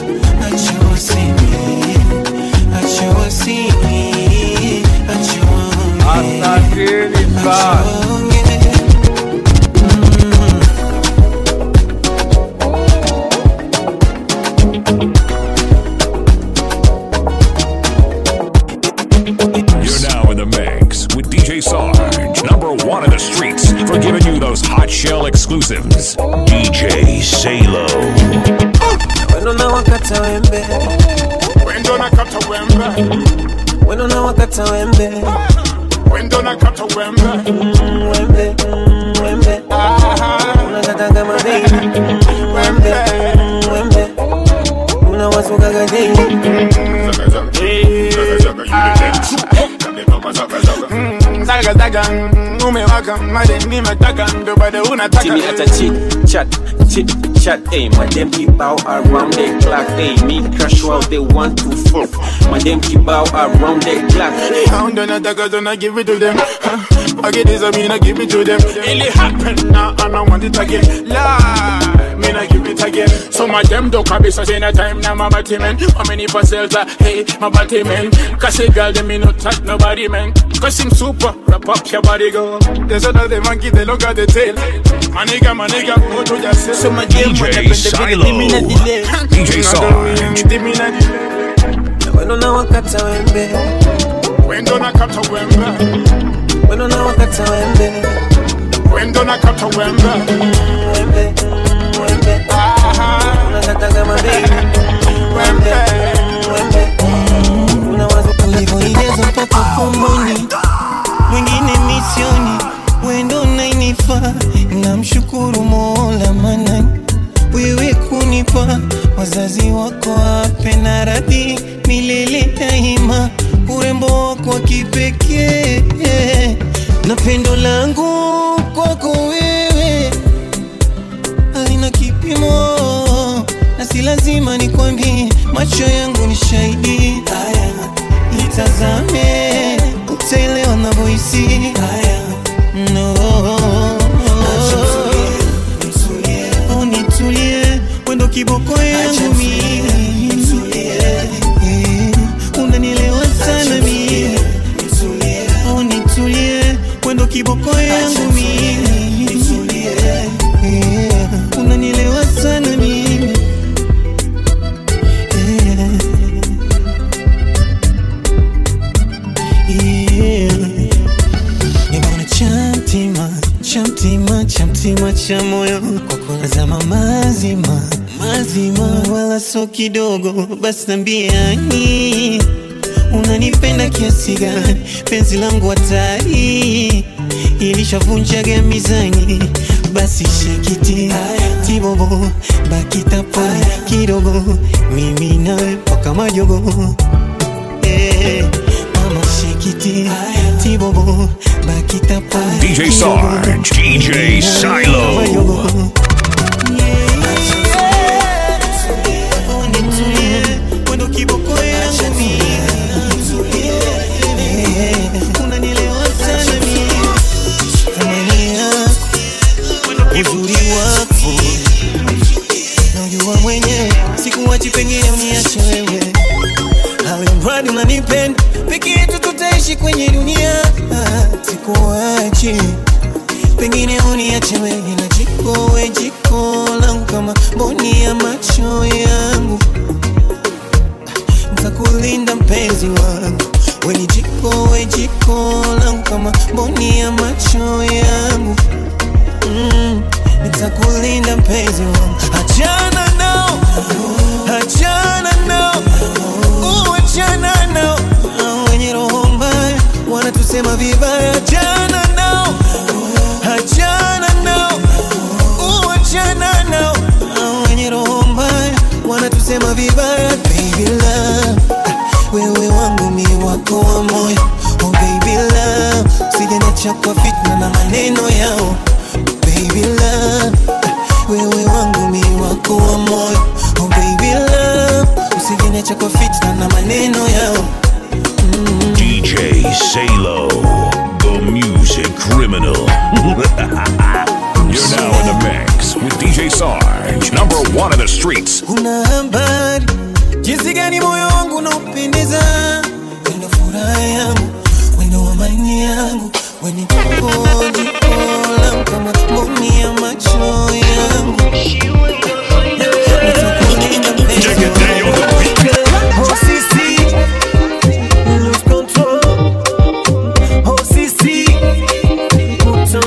acha waseme, acha waseme, acha waonge. of the streets for giving you those hot shell exclusives. DJ Salo. Wendo na wakata wembe Wendo na kata wembe Wendo na wakata wembe Wendo na kata wembe Mm, Wembe mm, Wembe Unakata kama baby Wembe mm, Wembe Unawasukaga daily Zaga zaga umewaka made nimetaka ndo bado unataka See me at a chit chat, chit chat, ayy. My them keep out around the clock, ayy. Me crash out, they want to fuck. My them keep out around the clock. Anyhow, ndo nataka so na give it to them Huh. I get this, I mean I give it to them It happen now and I want it again Lie, mean I give it again Some of them don't be such in a time now my body man How many parcels are, hey, my body man Cause a girl, them me not touch nobody man Cause him super, wrap up your body go There's another monkey, they look at the tail My nigga, my nigga, go to yourself So my DJ Silo. DJ Sarge. Wendo na wakata wembe Wendo na kata wembe Wendo na wakata wembe Wendo na kata wembe Wembe mm, Wembe Unakata kama baby Wembe Wembe ulivyoineza mpaka komboni mwingine misioni wendo nainifa namshukuru mola mana wewe kunipa wazazi wako ape na radhi milele daima urembo wako wa kipekee na pendo langu kwako wewe halina kipimo na si lazima nikwambie macho yangu ni shahidi haya itazame utaelewa navyohisi haya no Oh, nitulie wendo kiboko yangu mimi Eh, unanielewa sana mimi Oh, nitulie wendo kiboko yangu mimi Eh, unanielewa sana mimi Nimeona chamtima chamtima chamtima cha moyo kwa kunazama mazima mazima, wala so kidogo. Basi nambiani unanipenda kiasi gani? Penzi langu hatari ilishavunjaga mizani, basi shekiti tibobo bakitapo kidogo, mimi nawe mpaka majogo eh, mama shekiti tibobo bakitapo DJ Sarge. DJ Silo. Wendo kiboko yangu mimi. Eh, unanielewa sana mimi. Thamani yako, uzuri wako najua mwenyewe, sikuwachi pengine uniache wewe, awe mradi unanipenda, peke yetu tutaishi kwenye dunia, Ah, sikuwachi pengine uniache wewe na jiko we jiko langu kama mboni ya macho yangu ntakulinda mpenzi wangu we ni jiko we jiko langu kama mboni ya macho yangu mm, nitakulinda mpenzi wangu achana nao achana nao uh, achana nao Hao wenye roho mbaya wanatusema vibaya achana nao achana nao uh, achana nao Hao wenye roho mbaya wanatusema vibaya baby love wewe wangu mi wako wa moyo oh baby love usijeniacha kwa fitna na maneno yao baby love wewe wangu mi wako wa moyo oh baby love usijeniacha kwa fitna na maneno yao DJ Salo, the music criminal. You're now in the mix with DJ Sarge, number one in the streets. una habari jinsi gani moyo wangu unaupendeza wendo furaha yangu wendo amani yangu weni jiko jiko langu kama mboni ya macho yangu Nitakulinda mpenzi wangu. Oh, sisi, lose control. Oh, sisi, put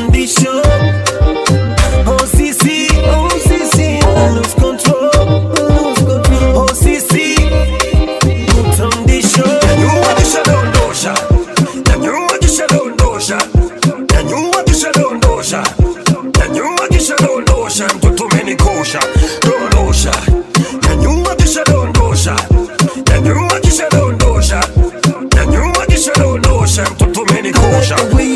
dondosha nyanyua kisha dondosha mtoto umenikosha dondosha nyanyua kisha dondosha nyanyua kisha dondosha nyanyua kisha dondosha mtoto umenikosha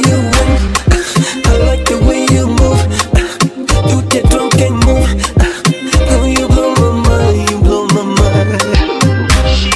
I like the way you move. Do the drunken move. Girl, you blow my mind, you blow my mind.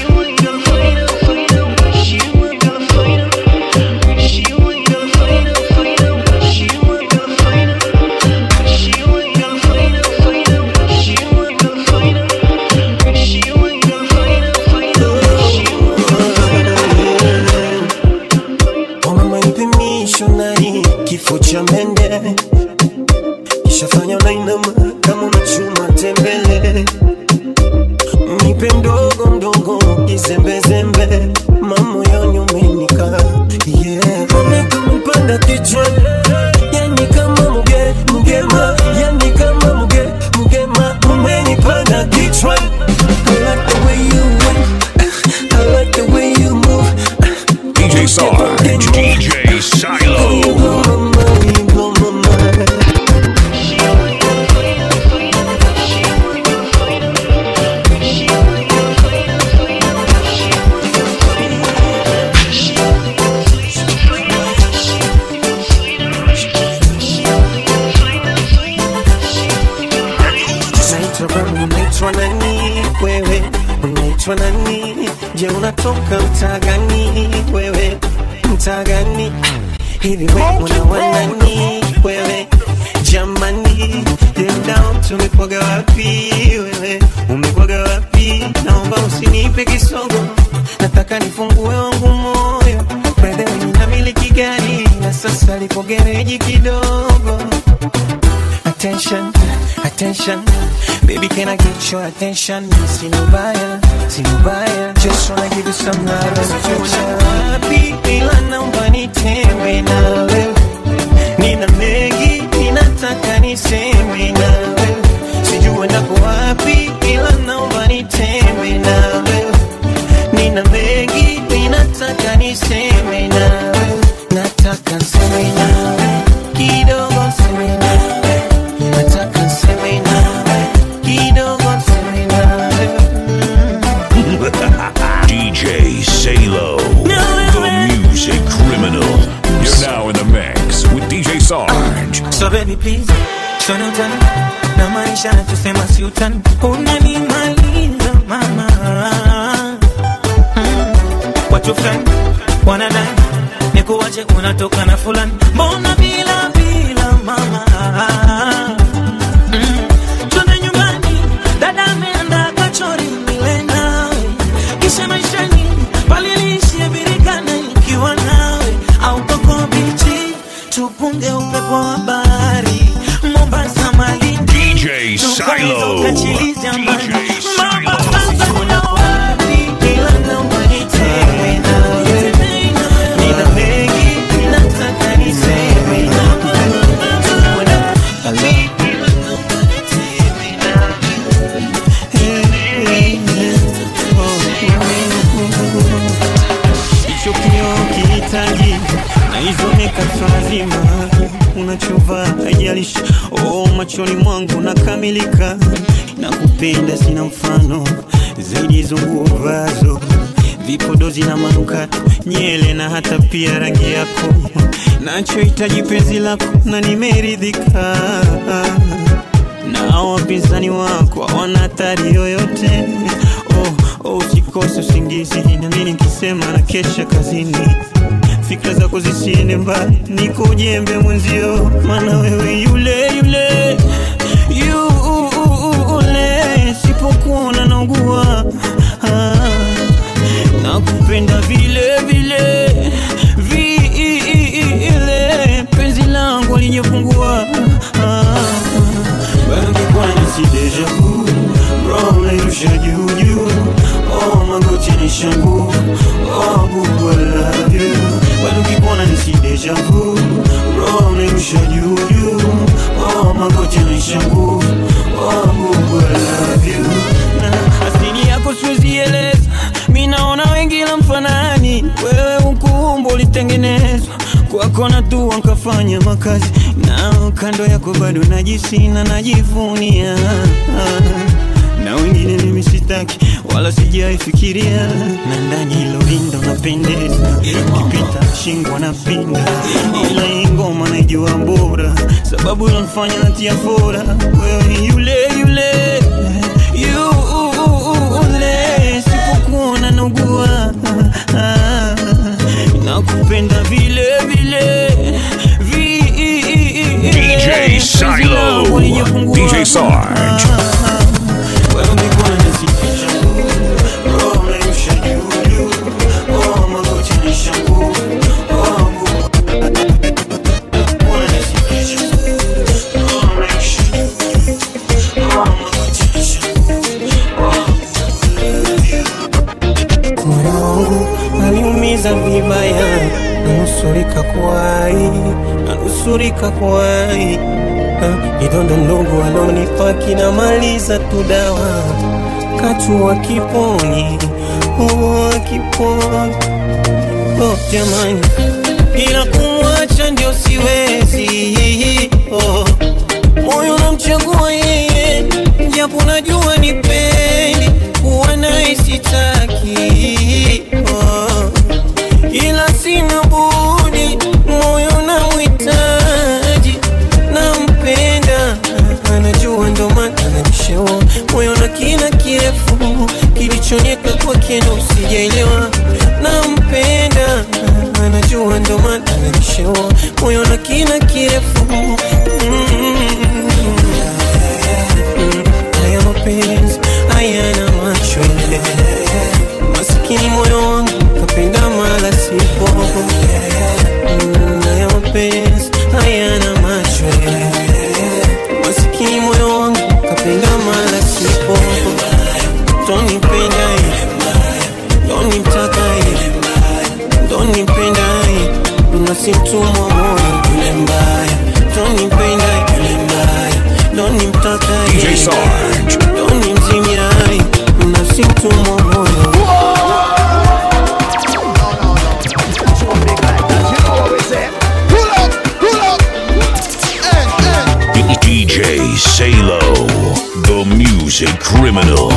Mama ipimisho nani kifo cha mende Ishafanya unainama kama unachuma tembele Nipe mdogo mdogo kizembezembe mamoyoni umenika yeah. Umepanda kichwa yani kama muge mugema yani kama muge mugema umenipanda kichwa I like the way you went I like the way you move DJ Sarge, DJ Silo. Unaitwa Rami, unaitwa nani wewe? Unaitwa nani? Je, unatoka mtaa gani wewe? Mtaa gani? Hivi wewe una wanani wewe? Jamani, dendao tumekwaga wapi wewe? Umekwaga wapi? Naomba usinipe kisogo, nataka nifungue wangu moyo. Brother, wewe ninamiliki gari na sasa lipo gereji kidogo attention, attention. Baby, can I get your attention? Sinubaya, sinubaya. Just wanna give you some love and affection. Wapi ila naomba nitembe nawe. Nina mengi ninataka niseme nawe. Sijui ndako wapi ila naomba nitembe nawe. Nina mengi ninataka niseme nawe. Nataka niseme nawe. Kidogo niseme nawe. Nataka niseme nawe. Kidogo niseme nawe. DJ Salo, the music criminal. You're now in the mix with DJ Sarge. So baby please, shona utani na maisha tusema si utani, unanimaliza mama. Mm. Watu fulani wanadai nikuwache, unatoka na fulani, mbona bila bila mama? Mm. Twende nyumbani, dada ameandaa kachori nile nawe, kisha maishani palilishie birikana ikiwa nawe au koko bichi tupunge upepo wa bahari Mombasa, Malindi, DJ Silo. tukachiliza mbali. Mama, sasa kuna wapi? Ila naomba nitembee nawe. Nina mengi ninataka niseme hicho kioo kihitaji na hizo makeup lazima unachovaa haijalishi oh, machoni mwangu nakamilika na kupenda sina mfano zaidi hizo nguo vazo vipodozi na manukato nyele na hata pia rangi yako nachohitaji penzi lako na nimeridhika na wapinzani wako hawana hatari yoyote oh, oh, usikose usingizi nami nikisema na kesha kazini fikra zako zisiende mbali niko jembe mwenzio maana wewe yule yule yule sipokuona naugua ah, nakupenda vile vile vile penzi langu linyepungua ah, bado kikwani si deja vu roho nairusha juu juu oh magoti ni shangu oh bubu I love you bado kikuona ni si deja vu roho nairusha juu juu oh magoti ni shangu oh bubu I love you na asili yako siwezi eleza mi naona wengi la mfanani wewe ukumbo ulitengenezwa kwako kwako na dua nkafanya makazi nao kando yako bado najisina najivunia na wengine mimi sitaki wala sijaifikiria na ndani hilo lindo napendeza kipita shingo na pinda ila hii ngoma naijua bora sababu ilonifanya natia fora wewe ni yule yule yule sipokuona naugua nakupenda vile vile vi- DJ Silo, DJ Sarge. moyo wangu aliumiza vibaya, nanusurika kuwai, nanusurika kuwai. Ah, Kidondo ndogo alonipa kinamaliza tu dawa, katu wa kiponi, oh, kiponi oh, jamani, ila kumwacha ndio siwezi oh. Moyo namchagua yeye, japo najua ni peni kuwa naye sitaki oh. Ila sina budi, moyo namhitaji, nampenda, anajua ndo maana ananishewa moyo na kina kirefu kilichonyeka kwake ndo sijaelewa, nampenda, anajua ndo maana ananishewa moyo na kina kirefu mm. Haya mapenzi hayana macho masikini moyo wangu kapenda mala sipo Mm, haya mapenzi hayana macho masikini moyo wangu kapenda mala sipo tonipenda tonitaka tonipenda unasimtumwa moyo yule mbaya tonipenda yule mbaya tonimtaka DJ Sarge. tonimzimirai unasimtumwa moyo DJ Salo, the music criminal.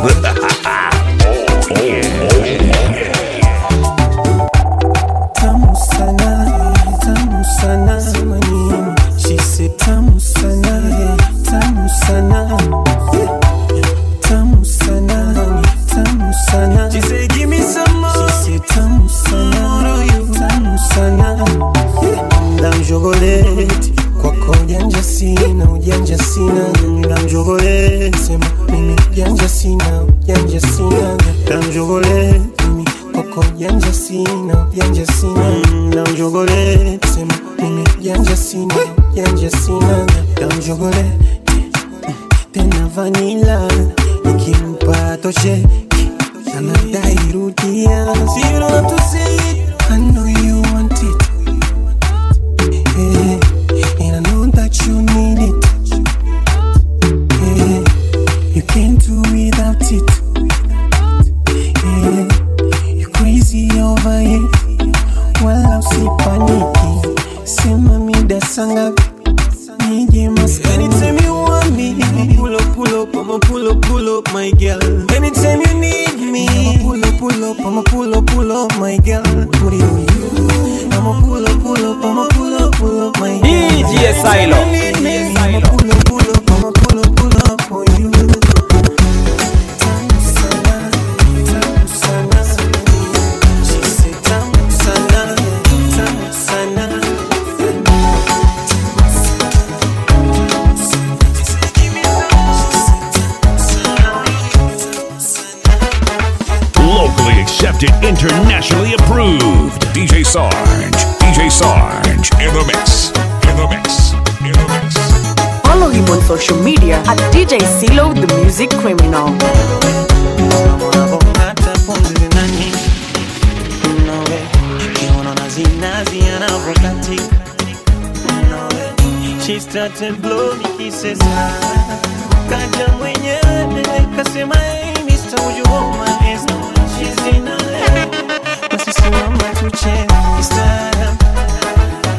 tamu sana tamu sana sema nini she said tamu sana tamu sana tamu sana tamu sana she said give me some more she said tamu sana tamu sana ndamjogoleti kwako ujanja sina ujanja sina ndamjogoleti sema mimi ujanja sina ujanja sina ndamjogoleti mimi kwako ujanja sina ujanja sina ndamjogoleti sema mimi ujanja sina ujanja sina ndamjogoleti tena vanila nikimpa toshe anadai rudia so you don't have to say it I know you want it yeah. and I know that you need it yeah. you can't do without it yeah. you crazy over it wala usipaniki sema mida sangapi nije maskani anytime you want me pull up pull up I'ma pull up pull up my girl anytime you need me I'ma pull up pull up I'ma pull up pull up my girl what do you I'ma pull up pull up I'ma pull up pull up my girl DJ Silo. Anytime you need me, I'ma pull up pull up I'ma pull up pull up for you Tamu sana, tamu sana. She said tamu sana, tamu sana. Locally accepted, internationally approved. DJ Sarge. DJ Sarge. In the mix. In the mix. In the mix. Follow him on social media at DJ Silo the Music Criminal. hata pumzi zinani nawe kiuno na zinazi anavyokatika nawe she started blow me kisses kaja mwenyewe kasema hey Mr. would you hold my hands now she's in a basi simama tucheze kistaarabu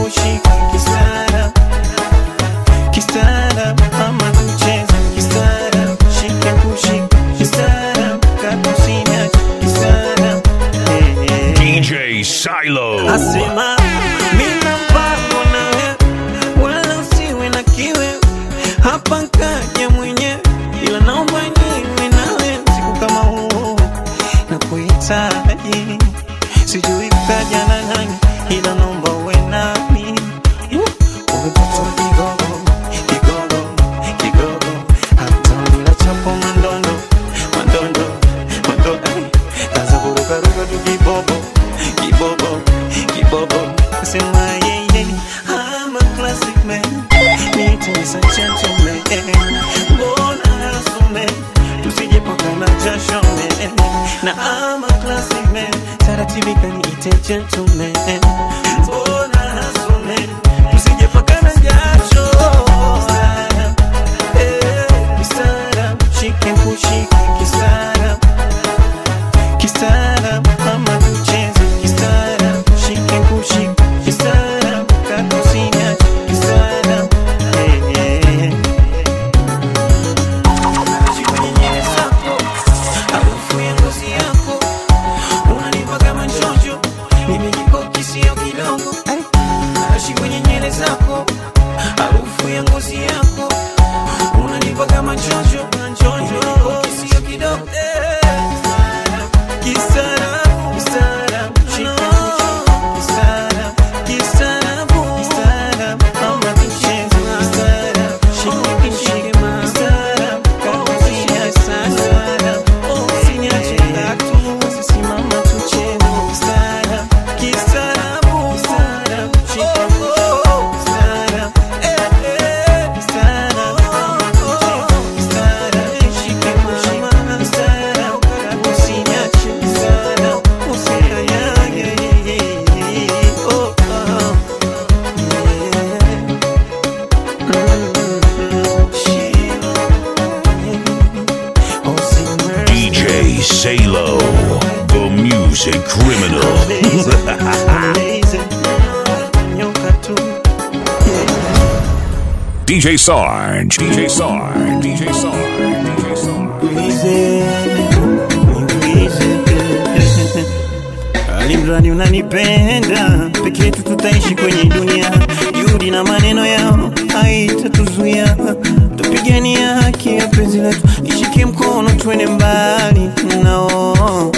kushika kistara kistara ama tucheze kistara shike kushika kistara katusinya kistara eh, eh. DJ Silo. Asema mina mpango nawe, wala usiwe na kiwe hapa nkaja mwenyewe, ila naomba niwe nawe siku kama huu nakuhitaji, sijui kaja na nani, ila naomba uwe nami. Umepata kigogo, kigogo, kigogo, hata bila chapo mandondo, mandondo, mandondo, ay, kaza kurukaruka tu kibobo kibobo kibobo sema yeye I'm a classic man need to be a gentleman mbona asume tusijepakana jasho man na I'm a classic man taratibu kaniite gentleman mbona asume tusijepakana jasho Eh, kisara shike kushike kisara kisara ama tucheze kisara shike kushike kisara kakusinya kisara eh, eh. Kwenye nywele zako, harufu ya ngozi yako unanipa kama njojo, mimi kikoki sio kidogo. Naishi kwenye nywele zako, harufu ya ngozi yako unanipa kama njojo, njojo, kikoki sio kidogo. Eh. Kisara, kisara, shika kisara, kisara, kisara, mama tucheze kisara, shika kishike kisara, kakushia kisara, usinyache ngatu, usisimama tucheze kisara, kisara, kisara, shika kisara, eh eh, kisara, mama tucheze kisara, shika kisara, kisara, usinyache kisara, usikanyage, oh oh. DJ Salo. The music criminal. DJ Sarge. DJ Sarge. DJ Sarge. DJ alimradi unanipenda peke yetu tutaishi kwenye dunia juhudi na maneno yao haitatuzuia tupigania haki ya penzi letu nishike mkono twende mbali nao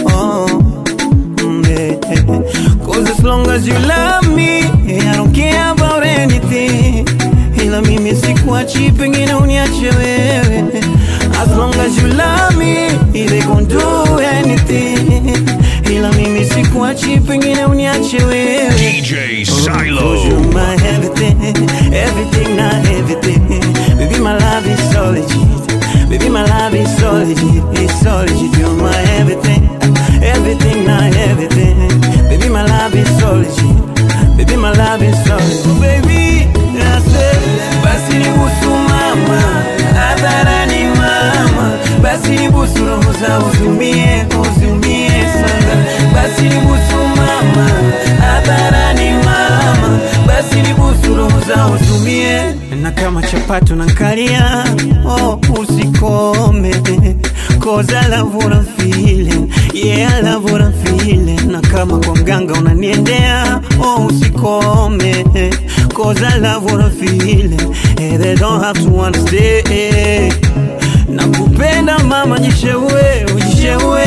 Mm, eh, eh. Cause as long as you love me I don't care about anything ila mimi sikuachi pengine uniache wewe as long as you love me they gon' do anything ila mimi sikuachi pengine uniache wewe DJ Silo. Cause you're my everything, everything, not everything. Baby, my love is solid. Baby, my love is solid. It's solid. You're my everything, everything, not everything. Baby, my love is solid. Baby, my love is solid. Baby, I said, basi ni busu mama, hadharani mama, basi ni busu roho za uzumie, uzumie sana, basi ni busu mama, hadharani mama, basi ni busu roho za uzumie, na kama chapati unankalia, oh usikome, cause I love what I'm feeling, yeah I love what I'm feeling, na kama kwa mganga unaniendea, oh usikome, cause I love what I'm feeling, and they don't have to understand nakupenda mama jishewe ujishewe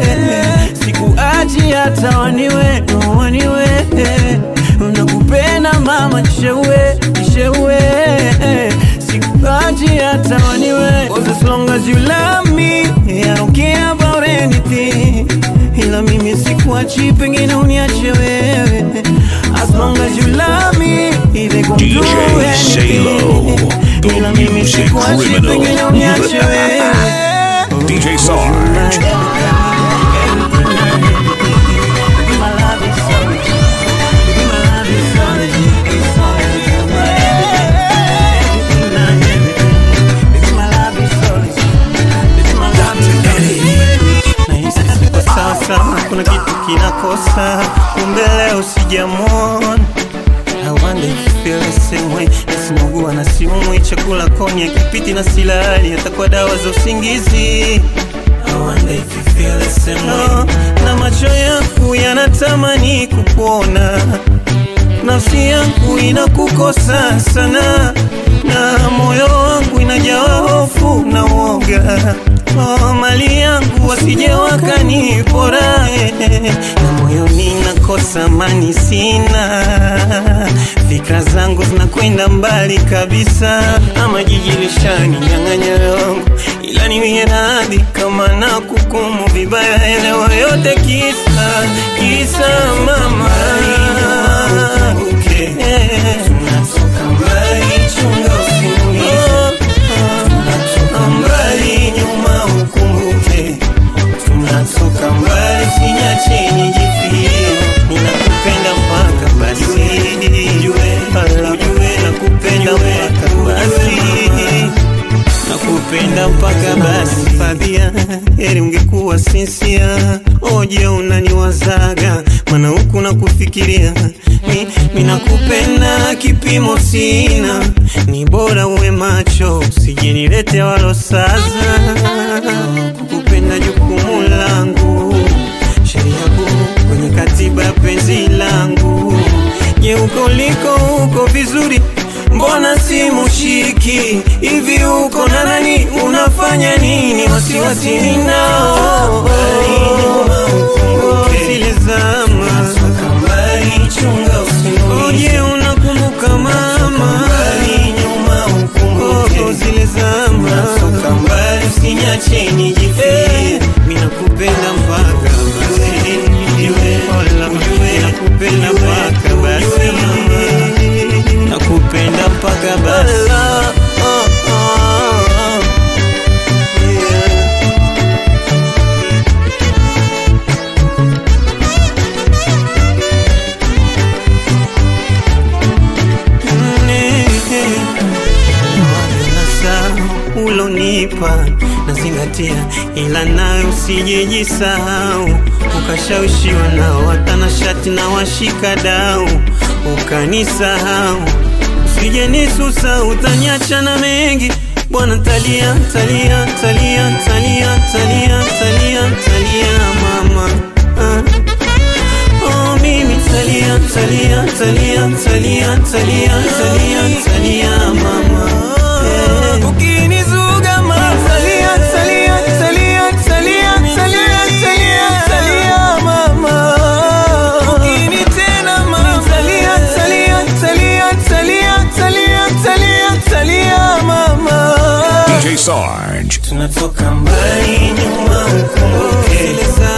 sikuachi hata waniwe waniwe nakupenda mama jishewe jishewe sikuachi hata waniwe Cause as long as you love me I don't care about anything ila mimi sikuachi pengine uniache wewe as long as you love me they gon' do DJ Salo. anything The ila mimi music sikuachi criminal. pengine uniache wewe DJ Sarge. Sasa kuna kitu kinakosa, kumbe leo sijamwona. I wonder if feel the same way nasimugua na siumwi chakula konya kipiti na silali hata kwa dawa za usingizi I wonder if you feel the same way. na macho yangu yanatamani kukuona nafsi yangu inakukosa sana na moyo wangu inajawa hofu na woga oh, mali yangu wasije wakanipora eh, na moyoni nakosa amani sina fikra zangu zinakwenda mbali kabisa ama jiji lishani nyang'anya yangu ila niwie radhi kama na kukumu vibaya elewa yote kisa kisa mama ukumbuke tunatoka mbali chunga usiulize tunatoka mbali nyuma ukumbuke tunatoka mbali sinyache nijifie ninakupenda mpaka basi ujue ujue nakupenda mpaka basi nakupenda mpaka basi fadhia heri ungekuwa sinsia oje unaniwazaga mana huku nakufikiria mi, mi nakupenda kipimo sina ni bora uwe macho usijinilete walosaza kukupenda jukumu langu sheria kuu kwenye katiba ya penzi langu je uko liko uko vizuri mbona simushiki hivi uko na nani unafanya nini wasiwasi ninao zile zama oje unakumbuka mama Oh, zile zama usinyache nijifie mi nakupenda mpaka basi Wala ujue nakupenda mpaka basi nakupenda mpaka basi ulonipa nazingatia, ila nayo usijejisahau, ukashawishiwa nao watanashati na washika dau, ukanisahau usije nisusa, utaniacha na mengi bwana, talia talia talia talia talia talia talia mama ah. Oh, mimi talia talia talia talia talia talia talia mama eh. Ukinizuga mama talia talia talia talia talia talia talia mama Ukinitena mama talia talia talia talia talia talia talia mama DJ Sarge. tunatoka mbali nyuma ukumbuke zile za